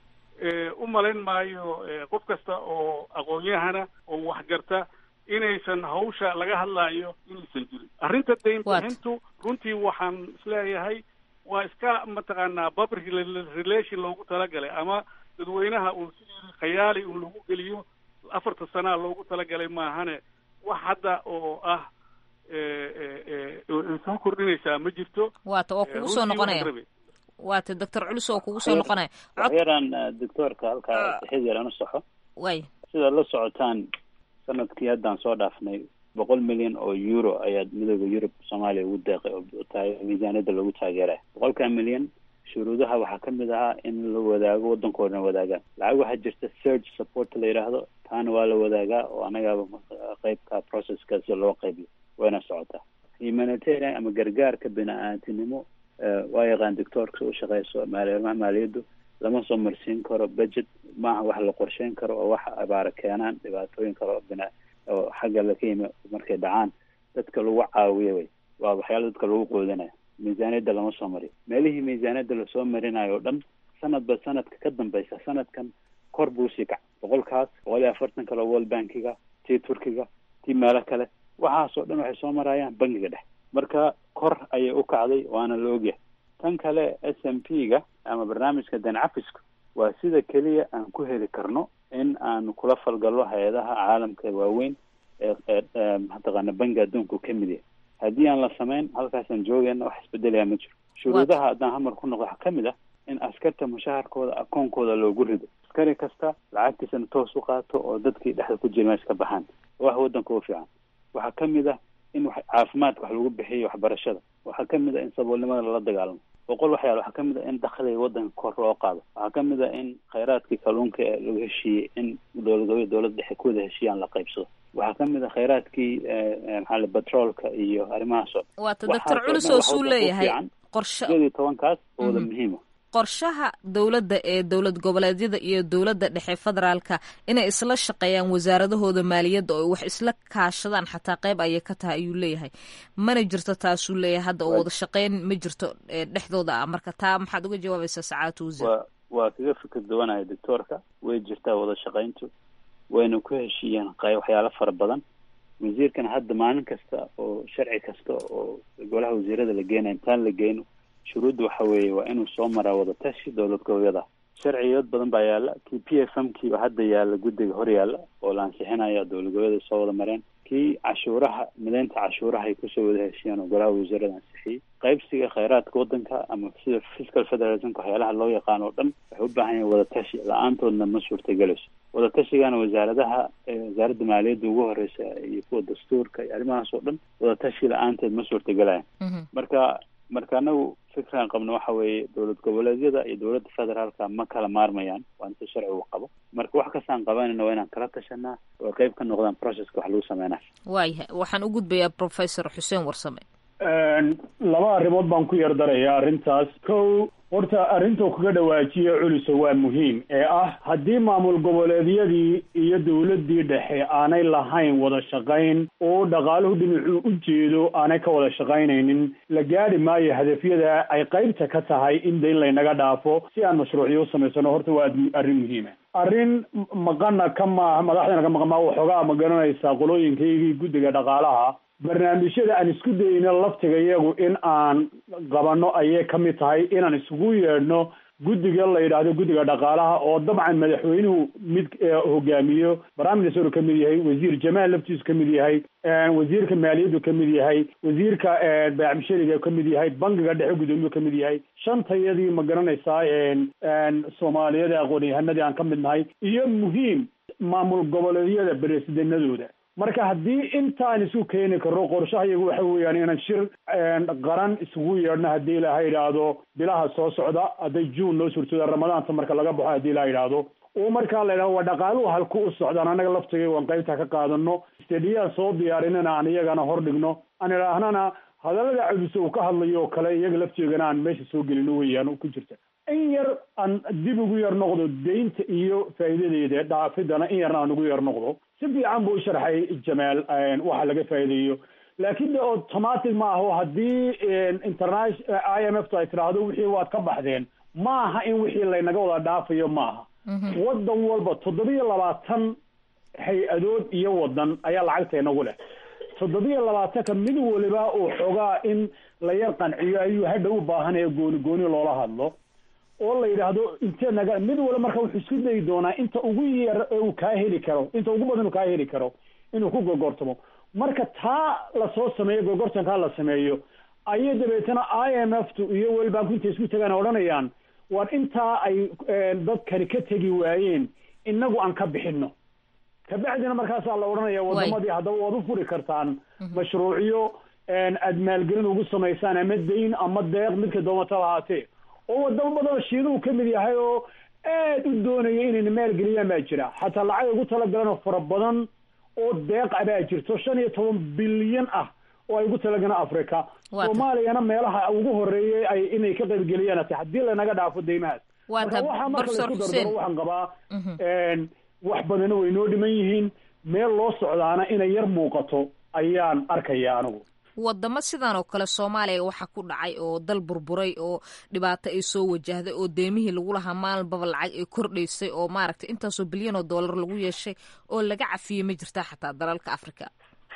u malayn maayo qof kasta oo aqoon-yahana oo waxgarta inaysan hawsha laga hadlaayo inaysan jirin arrinta dayn bixintu runtii waxaan isleeyahay waa iska mataqaanaa public relation loogu talagalay ama dadweynaha uu sidii khayaali uu lagu geliyo afarta sanaa loogu talagalay maahane wax hadda oo ah soo kordhinaysaa ma jirto waata oo kugu soo noqonaya waata doctor culus oo kugu soo noqonaya waxyaraan doctoorka halkaa sixid yar aan u saxo way sidaad la socotaan sanadkii haddaan soo dhaafnay boqol milyan oo euro ayaa midooda yurub soomaaliya ugu deeqay oo tahay miisaaniyadda lagu taageeraya boqolkaa milyan shuruudaha waxaa ka mid ahaa in la wadaago waddankoodana wadaagaan lacag waxaa jirta search support la yidhaahdo taana waa la wadaagaa oo annagaaba qeybka processka si loo qaybiyo wayna socotaa humanitarian ama gargaarka bini-aantinimo waa yaqaan doctoorka u shaqeyso maalimaha maaliyaddu lama soo marsiin karo budget maaha wax la qorsheyn karo oo wax abaara keenaan dhibaatooyin kale oo bina oo xagga laka yimi markay dhacaan dadka lagu caawiyo way waa waxyaala dadka lagu qoodanayo miisaaniyadda lama soo mariyo meelihii miisaaniyadda lasoo marinayo o dhan sanadba sanadka ka dambeysa sanadkan kor buu sii kac boqolkaas boqol iyo afartan kale world bankiga tii turkiga tii meelo kale waxaasoo dhan waxay soo marayaan bankiga dhex marka kor ayay u kacday waana la ogyahay tan kale s m p ga ama barnaamijka dancafiska waa sida keliya aan ku heli karno in aan kula falgallo hay-adaha caalamka waaweyn ee ee mataqaana banki adduunku ka mid yahay haddii aan la samayn halkaasaan joogayna wax isbedelaya ma jiro shuruudaha haddaan hamar ku noqdo waxaa ka mid ah in askarta mushaharkooda akoonkooda loogu rido askari kasta lacagtiisana toos u qaato oo dadkii dhexda ku jira meesha ka baxaan wax waddanka u fiican waxaa ka mid ah in wax caafimaadka wax lagu bixiyo waxbarashada waxaa ka mid ah in saboolnimada lala dagaalamo boqol waxyaal waxaa ka mid ah in dakhliga waddanka kor loo qaado waxaa ka mid ah in khayraadkii kalluunka ee lagu heshiiyey in dowlad dowladda dhexe ku wada heshiiyaan la qaybsado waxaa ka mid ah khayraadkii maxaa la batroolka iyo arrimahaas oo waata doctor culus oo suu leeyahay qorshe sideed iyo tobankaas oo wada muhiima qorshaha dowladda ee dowlad goboleedyada iyo dowladda dhexe federaalka inay isla shaqeeyaan wasaaradahooda maaliyadda oo wax isla kaashadaan xataa qeyb ayay ka tahay ayuu leeyahay mana jirto taasuu leeyahay hadda oo wada shaqeyn ma jirto dhexdooda ah marka taa maxaad uga jawaabaysaa sacaadatu wasiir waa waa kaga fikir duwanaya doctoorka way jirtaa wada shaqayntu wayna ku heshiiyeen qeyb waxyaalo fara badan wasiirkan hadda maalin kasta oo sharci kasta oo golaha wasiirada la geenaya intaan la geyno shuruudda waxa weeye waa inuu soo maraa wadatashi dowlad goboleeda sharciyood badan baa yaala kii p f m kii hadda yaala guddiga hor yaala oo la ansixinaya dowlad goboleeda soo wada mareen kii cashuuraha mideynta cashuuraha ay kusoo wada heshiyeen oo golaha wasiirada ansixiyey qaybsiga khayraadka waddanka ama sida fiscal federalismka waxyaalaha loo yaqaan oo dhan waxay u baahan yahin wadatashi la-aantoodna ma suurtagelayso wadatashigaana wasaaradaha wasaaradda maaliyadda ugu horeysa iyo kuwa dastuurka iyo arrimahaas oo dhan wadatashi la-aanteed ma suurtagelayan marka marka anagu fikran qabno waxa weeye dowlad goboleedyada iyo dowladda federaalka ma kala maarmayaan waa inta sharcigu qabo marka wax kastaan qabanayno waa inaan kala tashanaa oo qeyb ka noqdaan processka wax lagu sameynaya waayahay waxaan u gudbayaa professor xuseen warsame laba arrimood baan ku yar darayaa arrintaas kow horta arrintuu kaga dhawaajiya culuso waa muhiim ee ah haddii maamul goboleedyadii iyo dowladdii dhexe aanay lahayn wada shaqayn oo dhaqaaluhu dhinacuu u jeedo aanay ka wada shaqaynaynin la gaadhi maayo hadafyada ay qaybta ka tahay in dayn laynaga dhaafo si aan mashruucyo u samaysano horta waa arrin muhiima arrin maqana ka maaha madaxdana ka maqan maa waxoogaa ma garanaysaa qolooyinkaygii guddiga dhaqaalaha barnaamijyada aan isku dayno laftiga iyagu in aan qabanno ayay ka mid tahay inaan isugu yeedhno guddiga la yidhaahdo guddiga dhaqaalaha oo dabcan madaxweynuhu mid hogaamiyo prime minister ka mid yahay wasiir jamaal laftiisu ka mid yahay wasiirka maaliyaddu ka mid yahay wasiirka baacmishariga ka mid yahay bankiga dhexe gudoomiyuu ka mid yahay shantayadii ma garanaysaa soomaaliyada aqoon-yahanadii aan ka mid nahay iyo muhiim maamul goboleedyada beresidinadooda marka haddii intaan isu keeni karno qorshaha iyagu waxa weeyaan inaan shir qaran isugu yeedhno haddii ilaha yidhaahdo bilaha soo socda hadday june noo suurtooda ramadaanta marka laga baxo haddii ilaha yidhaahdo oo markaa la yidhahdo waa dhaqaaluhu halku u socdaan annaga laftiga waan qaybta ka qaadano stediyaan soo diyaarinana aan iyagana hor dhigno aan idhaahnana hadallada cuduse uu ka hadlayo oo kale iyaga lafteegana aan meesha soo gelino weeyaan ku jirta in yar aan dib ugu yar noqdo deynta iyo faa'iidadeeda dhaafidana in yarna aan ugu yar noqdo si fiican buu u sharxay jamaal waxa laga faa'iideeyo laakiin de automatic ma aho haddii international i m f ta ay tidhaahdo wixii waad ka baxdeen ma aha in wixii laynaga wada dhaafayo ma aha waddan walba toddobiyo labaatan hay-adood iyo waddan ayaa lacagta inagu leh toddobiyo labaatanka mid waliba uu xogaa in la yar qanciyo ayuu hadha u baahanaya gooni gooni loola hadlo oo la yidhaahdo intee naga mid waliba marka wuxuu isku dayi doonaa inta ugu yar ee uu kaa heli karo inta ugu badan uu kaa heli karo inuu ku gorgortamo marka taa lasoo sameeyo gorgortankaa la sameeyo ayay dabeetana i m f tu iyo world banku intay isku tagaan odhanayaan war intaa ay dadkani ka tegi waayeen inagu aan ka bixino kabacdina markaasaa la odhanaya wadamadii haddaba waad u furi kartaan mashruucyo aad maalgelin ugu samaysaan ama dayn ama deeq midka doomata lahaatee oo wadamo badanoo shiinuhu ka mid yahay oo aad u doonaya inayna maalgeliyaan baa jira xataa lacag ugu talagaleen oo fara badan oo deeq a baa jirto shan iyo toban bilyan ah oo ay ugu talagaleen africa soomaaliyana meelaha ugu horeeyay ay inay ka qaybgeliyaan ate haddii lanaga dhaafo deymahaas marka waxaa marka laisku dardaro waxaan qabaa wax badana way noo dhiman yihiin meel loo socdaana inay yar muuqato ayaan arkaya anigu wadamo sidan oo kale soomaaliya waxaa ku dhacay oo dal burburay oo dhibaato ay soo wajahday oo deemihii lagu lahaa maalinbaba lacag ay kordhaysay oo maaragtay intaasoo bilyan oo dollar lagu yeeshay oo laga cafiyey ma jirtaa xataa dalalka africa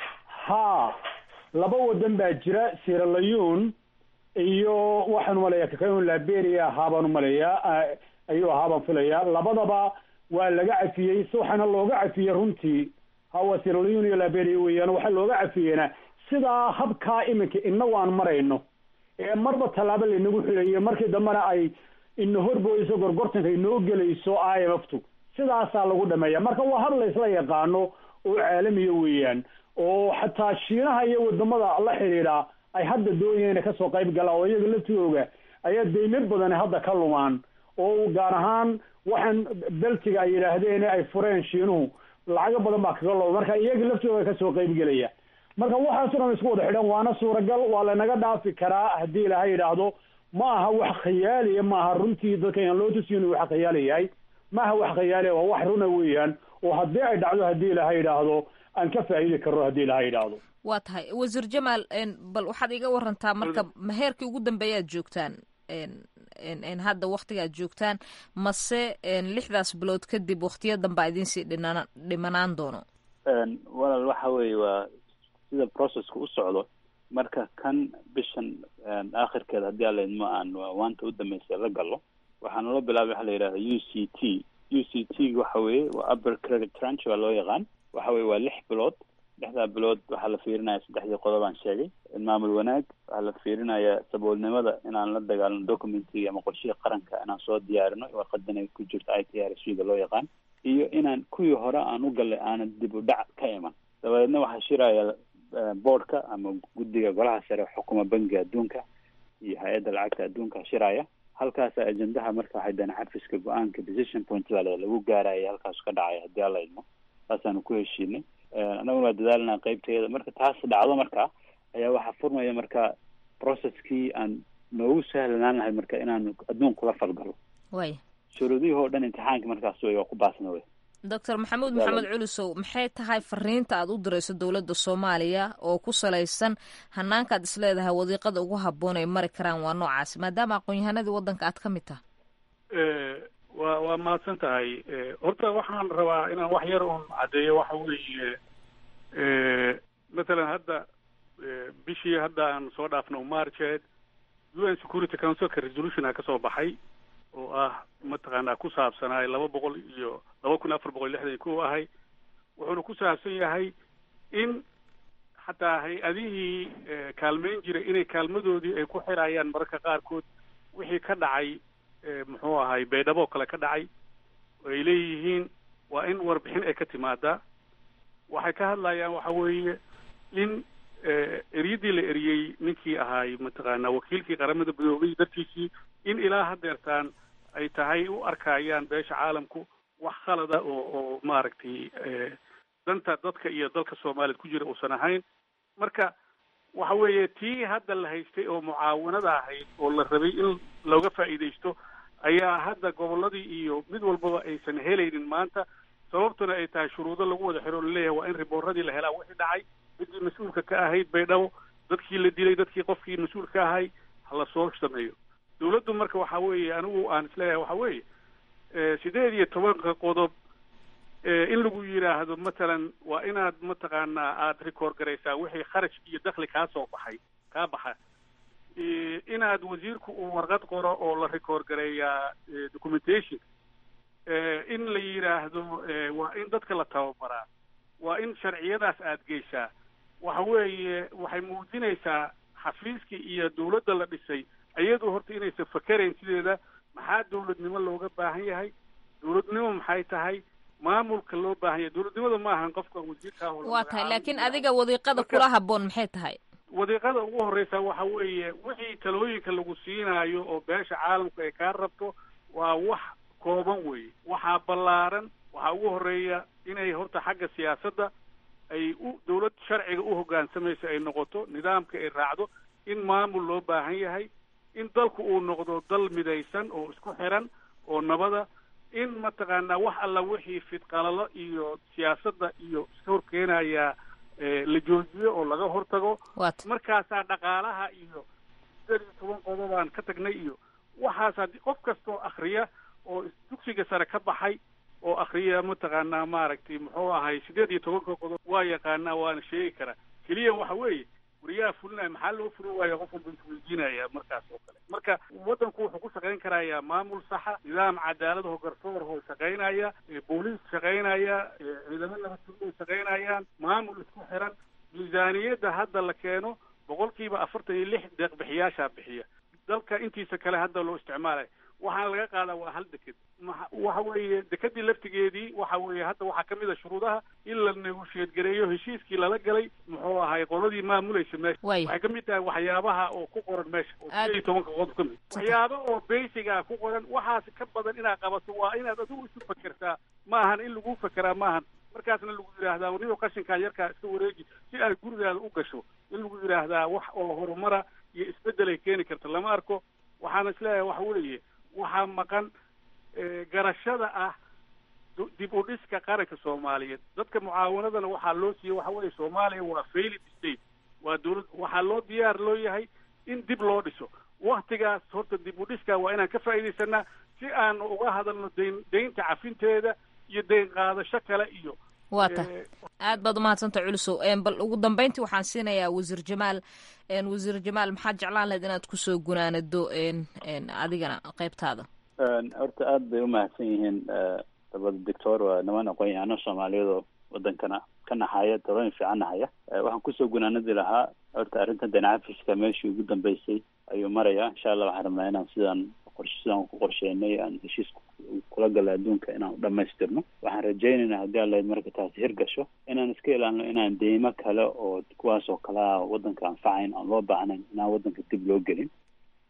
ha laba wadan baa jira sieraleon iyo waxaan umaleeyaa kakaun liberia ahaa baan umaleeyaa ayuu ahaa baan filayaa labadaba waa laga cafiyey si waxaana looga cafiyey runtii hawa sieraleon iyo liberia weeyaan waxaa looga cafiyeyna sidaa habkaa iminka inagu aan marayno ee marba tallaabo laynagu xilayo markii dambena ay ina horboyso gorgortanka inoo gelayso i m f tu sidaasaa lagu dhameeya marka waa hab laysla yaqaano oo caalamiya weeyaan oo xataa shiinaha iyo wadamada la xidhiidha ay hadda doonayeen inay kasoo qayb galaan oo iyaga laftooga ayaa deymo badan hadda ka lumaan oo gaar ahaan waxaan beltiga ay yidhaahdeen ay fureen shiinuhu lacago badan baa kaga looba marka iyaga laftooga kasoo qayb gelaya marka waxaaso dhan isku wada xidhan waana suuragal waa lanaga dhaafi karaa haddii ilaha yidhaahdo ma aha wax khayaaliya ma aha runtii dadka aan loo tusiyo inuu wax khayaali yahay ma aha wax khayaaliya waa wax runa weeyaan oo haddii ay dhacdo haddii ilaha yidhaahdo aan ka faa'iidi karno haddii ilaha yidhaahdo waa tahay wasiir jamaal bal waxaad iga warantaa marka maheerkii ugu dambeeyaad joogtaan hadda waktigaad joogtaan mase lixdaas bilood kadib waktiya danbaa idinsii dhinaan dhimanaan doono walaal waxa weeye waa sida processka u socdo marka kan bishan aakhirkeeda haddii alla idmo aan waanta u dambeysay la galo waxaa naloo bilaabay waxa la yidhahda u c t u c t waxa weeye waa upper credit tranche waa loo yaqaan waxa weye waa lix bilood lixdaa bilood waxaa la fiirinaya saddexdii qodob aan sheegay maamul wanaag waxaa la fiirinaya saboolnimada inaan la dagaalno documenty ama qorshihii qaranka inaan soo diyaarino warqadan ay ku jirto i t r s da loo yaqaan iyo inaan kuwii hore aan u gallay aanan dib u dhac ka iman dabadeedna waxaa shiraya boardka ama guddiga golaha sare xukuma bangiga adduunka iyo hay-adda lacagta adduunka shiraya halkaasa ajendaha marka waxay dana xafiska go-aanka decision point baa la- lagu gaaraya halkaas ka dhacaya haddii alla idmo saasaanu ku heshiinay annaguna waa dadaalanaa qeybteeda marka taas dhacdo marka ayaa waxaa furmaya marka processkii aan noogu sahlanaan lahay marka inaan adduun kula falgalo way shuruudihii oo dhan imtixaanka markaas wey waa ku baasna wey doctor maxamuud Walaal. maxamed culusow maxay tahay fariinta aad u dirayso dowladda soomaaliya oo ku salaysan hanaankaad isleedahay wadiiqada ugu habboon ay mari karaan waa noocaasi maadaama aqoon-yahanadii waddanka aad ka mid tahay Eh, waa waa mahadsan tahay Eh, horta waxaan rabaa inaan wax yar un caddeeyo waxa weeye eh, matalan hadda eh, bishii hadda aan soo dhaafno marcheed u n security councilka resolution ka soo baxay oo ah mataqaanaa ku saabsanaa laba boqol iyo laba kun afar boqol iyo lixdan iyo kow ahay wuxuuna ku saabsan yahay in xataa hay-adihii eh, kaalmeyn jiray inay kaalmadoodii ay ku xirayaan mararka qaarkood wixii ka dhacay eh, muxuu ahay baydhabo kale ka dhacay oo ay leeyihiin waa in warbixin ay ka timaadaa waxay ka hadlayaan waxa weeye in eh, eryadii la eriyey ninkii ahaay mataqaanaa wakiilkii qaramada midoobay dartiisii in ilaa hadeertaan ay tahay u arkayaan beesha caalamku wax khalada oo oo maaragtay eh, danta dadka iyo dalka soomaaliya ku jira uusan ahayn marka waxa weeye tii hadda la haystay oo mucaawanada ahayd oo la rabay in looga faa'iidaysto ayaa hadda gobolladii iyo mid walbaba aysan helaynin maanta sababtuna ay tahay shuruudo lagu wada xiro oo laleeyahay waa in ribooradii la helaa wixii dhacay ciddii mas-uulka ka ahayd baydhabo dadkii la dilay dadkii qofkii mas-uulka ka ahay ha la soo sameeyo dawladdu marka waxa weeye anigu aan isleeyahay waxa weeye eh, sideed iyo tobanka qodob eh, in lagu yidhaahdo matalan waa inaad mataqaanaa aada record garaysaa wixii kharash iyo dakli kaa soo baxay kaa baxa Eh, inaad wasiirku uu warqad qoro oo la record gareeyaa eh, documentation Eh, in la yidhaahdo eh, waa in dadka la tababaraa waa in sharciyadaas aad geysaa waxa weeye waxay muujinaysaa xafiiskii iyo dawladda la dhisay iyadu horta inaysan fakerayn sideeda maxaa dawladnimo looga baahan yahay dawladnimo maxay tahay maamulka loo baahan yahay dawladnimada ma ahan qofka wasiirka ah oo la waa tahay magacaabo. laakiin adiga wadiiqada kula habboon maxay tahay wadiiqada ugu horeysa waxa weeye wixii talooyinka lagu siinaayo oo beesha caalamku ay kaa rabto waa wax kooban weeye waxaa ballaaran waxaa ugu horeeya inay horta xagga siyaasadda ay u dawlad sharciga u hoggaansamayso ay noqoto nidaamka ay raacdo in maamul loo baahan yahay in dalku uu noqdo dal midaysan oo isku xiran oo nabada in mataqaanaa wax alla wixii fidqalalo iyo siyaasadda iyo iska horkeenaya eh, la joojiyo oo laga hortago markaasaa dhaqaalaha iyo sideed iyo toban qodobaan ka tagnay iyo waxaas haddii qof kastoo akriya oo dugsiga sare ka baxay oo akriya mataqaanaa maaragtay muxuu ahay sideed iyo tobanka qodob waa yaqaanaa waana sheegi karaa keliya waxa weeye wariyaha fulinaya maxaa loo fulin waaya qof walba isweydiinaya markaas oo kale marka waddanku wuxuu ku shaqayn karayaa maamul saxa nidaam cadaalad oo garsoor oo shaqaynaya eh, booliis shaqaynaya eh, ciidamo nabadgelyo ay shaqaynayaan maamul isku xiran miisaaniyadda hadda la keeno boqolkiiba afartan iyo lix deeqbixiyaashaa bixiya dalka intiisa kale hadda loo isticmaalayo waxaana laga qaadaa waa hal deked maxa- waxa weeye dekedii laftigeedii waxa weeye hadda waxaa ka mid a shuruudaha in la negotiate gareeyo heshiiskii lala galay muxuu ahay qoladii maamulaysa meesha Way. waxay ka mid tahay waxyaabaha oo ku qoran meesha oo Aad- sideed iyo tobanka qodob ka mid waxyaaba oo basiga ku qoran waxaas ka badan inaad qabato waa inaad adigu isu fakertaa ma ahan in lagu fekeraa ma ahan markaasna lagu yidhaahdaa warnido qashinkaa yarkaa iska wareeji si aad gurigaada u gasho in lagu yidhaahdaa wax oo horumara iyo isbeddel ay keeni karta lama arko waxaana isleeyahay waxa weeye waxaa maqan eh, garashada ah du- dib u dhiska qaranka soomaaliyeed dadka mucaawanadana waxaa loo siiyey waxa weeye soomaaliya waa failed state waa dawlad waxaa loo diyaar loo yahay in dib loo dhiso waktigaas horta dib u dhiska waa inaan ka faa'iidaysanaa si aan uga hadalno dayn daynta cafinteeda iyo dayn qaadasho kale iyo waa tahay eh, aad baad umahadsantaha culusow Een, bal ugu dambeyntii waxaan siinayaa wasiir jamaal Een, wasiir jamaal maxaad jeclaan lahayd inaad kusoo gunaanado een, een, adigana qaybtaada Een, horta aad bay umahadsan yihiin eh, labada doctor waa niman aqoon-yahano soomaaliyeed oo wadankana ka naxaya talooyin fiican nahaya Eh, waxaan kusoo gunaanadi lahaa horta arrinta danacafiska meeshii ugu dambeysay ayuu maraya insha allah waxaan rabnaa inaan sidaan qorshe sidaan ku qorsheynay aan heshiis ku- kula gala adduunka inaan u dhamaystirno waxaan rajaynaynaa haddii alla marka taasi hirgasho inaan iska ilaalino inaan deymo kale oo kuwaas oo kale ah wadanka anfacayn aan loo baahnayn inaan wadanka dib loo gelin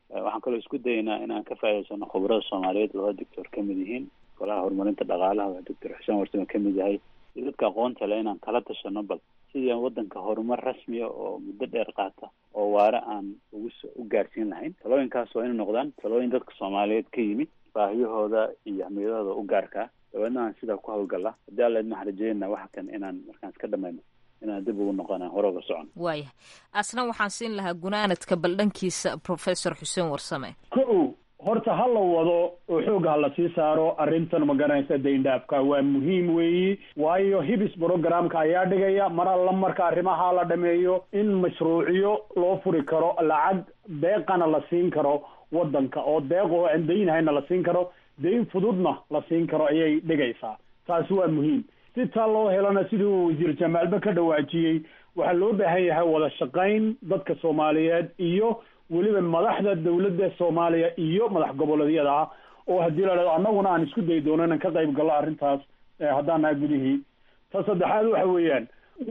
waxaan kaloo isku dayaynaa inaan ka faa'idaysano khubarada soomaaliyeed labada doctor ka mid yihiin golaha horumarinta dhaqaalaha waa doctor xuseen warsame ka mid yahay iyo dadka aqoonta leh inaan kala tashano bal sidii aan wadanka horumar rasmiya oo muddo dheer qaata oo waare aan ugu s u gaarsiin lahayn talooyinkaas waa inay noqdaan talooyin dadka soomaaliyeed ka yimid baahiyahooda iyo ahmiyadahooda u gaarkaa dabeedna aan sidaa ku hawlgalla haddii alla idin waxaan rajeynaa waxa kan inaan markaan iska dhamayno inaan dib ugu noqona hore uga socon waayahay asna waxaan siin lahaa gunaanadka baldhankiisa professor xuseen warsame ko horta ha la wado oo xoogga ha la sii saaro arrintan ma garanaysa dayndhaafka waa muhiim weeyi waayo hibis programka ayaa dhigaya mar alla marka arrimaha la dhameeyo in mashruucyo loo furi karo lacag deeqana la siin karo wadanka oo deeq oo aan daynhayna la siin karo dayn fududna la siin karo ayay dhigaysaa taasi waa muhiim si taa loo helana siduu wasiir jamaalba ka dhawaajiyey waxaa loo baahan yahay wada shaqayn dadka soomaaliyeed iyo weliba madaxda dawladda soomaaliya iyo madax goboleedyada ah oo haddii la dhahdo annaguna aan isku dayi doono inaan ka qayb gallo arrintaas haddaan nahay gudihii ta saddexaad waxa weeyaan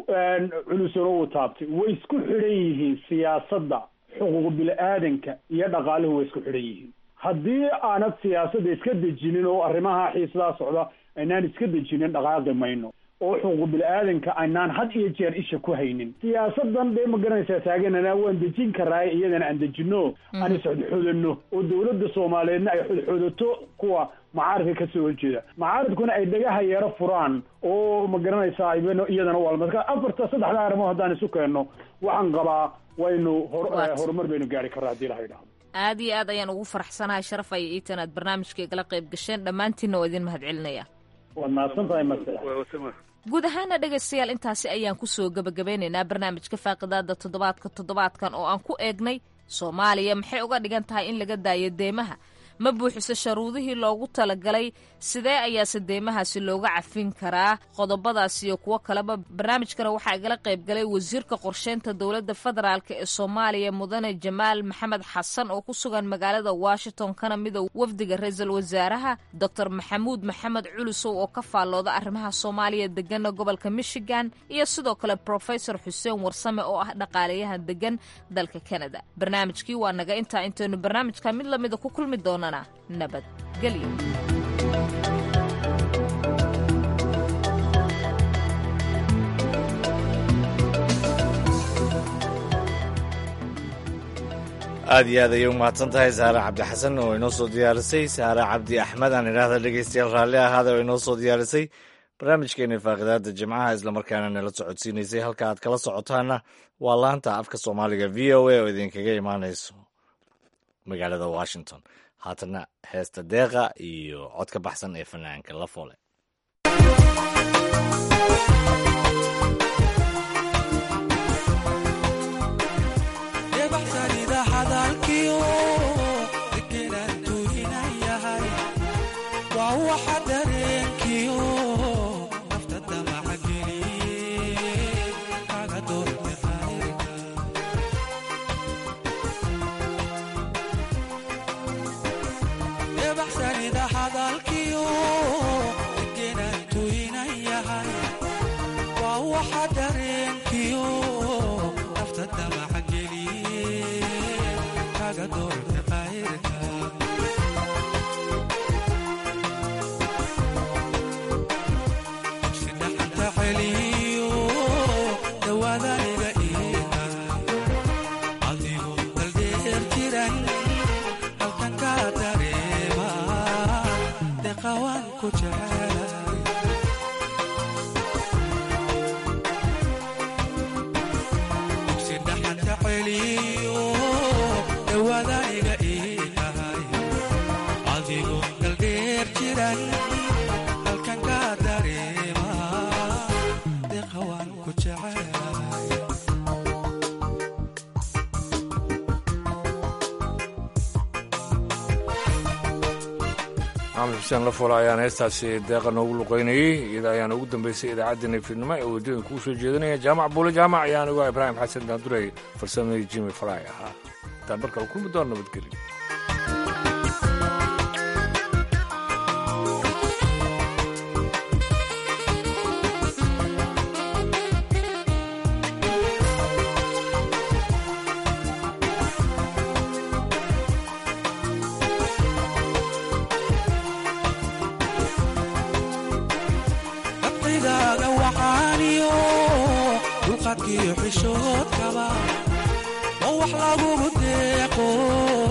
culusano uu taabtay way isku xidhan yihiin siyaasadda xuquuq bili-aadanka iyo dhaqaaluhu way isku xidhan yihiin haddii aanad siyaasadda iska dejinin oo arrimaha xiisadaa socda aynaan iska dejinin dhaqaaqi mayno oo xuquuq bili-aadanka aynaan had iyo jeer isha ku haynin siyaasadan dee ma garanaysaa taaganana waan dejin karaaye iyadana aan dejino aan isxodxodano oo dawladda soomaaliyeedna ay xodxodato kuwa macaaridka kasoo horjeeda macaaridkuna ay dhagaha yeero furaan oo ma garanaysaa iyadana waa marka afarta saddexda arrimood haddaan isu keenno waxaan qabaa waynu hor horumar baynu gaari karraa haddii laha idhahdo aad iyo aad ayaan ugu faraxsanahay sharaf ay iitan aad barnaamijka igala qayb gasheen dhammaantiinna waa idin mahad celinaya waad mahadsan tahay masala guud ahaana dhegaystayaal intaasi ayaan kusoo gebagabeynaynaa barnaamijka faaqidaada toddobaadka toddobaadkan oo aan ku eegnay soomaaliya maxay uga dhigan tahay in laga daayo deemaha ma buuxiso sharuudihii loogu talagalay sidee ayaase deemahaasi looga cafin karaa qodobadaas iyo kuwo kaleba barnaamijkana waxaa igala qayb galay wasiirka qorsheynta dowladda federaalk ee soomaaliya mudane jamaal maxamed xasan oo ku sugan magaalada washington kana mida wafdiga ra-iisul wasaaraha doctor maxamuud maxamed culusow oo ka faallooda arrimaha soomaaliya degana gobolka michigan iyo sidoo kale profesor xuseen warsame oo ah dhaqaalayahan degan dalka canada barnaamijkii waa naga intaa intaynu barnaamijka mid lamida ku kulmi doonana nabadgelyo aad iyo aad ayay u mahadsan tahay saare cabdixasan oo inoo soo diyaarisay saare cabdi axmed aan idhaahda dhegeystayaal raalli ahaada oo inoo soo diyaarisay barnaamijkeena faaqidaada jimcaha islamarkaana nala socodsiinaysay halka aad kala socotaana waa laanta afka soomaaliga v o a oo idinkaga imaanayso magaalada washington haatana heesta deeqa iyo cod ka baxsan ee fanaanka la foole maxamed xuseen lafola ayaan heestaasi deeqa noogu luqaynayey iyada ayaana ugu dambeysay idaacaddeenna fiidnimo ee waddooyin kuu soo jeedinaya jaamac buule jaamac ayaan uga ibraahim xasan daandurey farsamadii jimi faraay ahaa intaan markale kulmi doon nabadgelyo dhaqankiyo xishoodkaba oo wax lagugu deeqo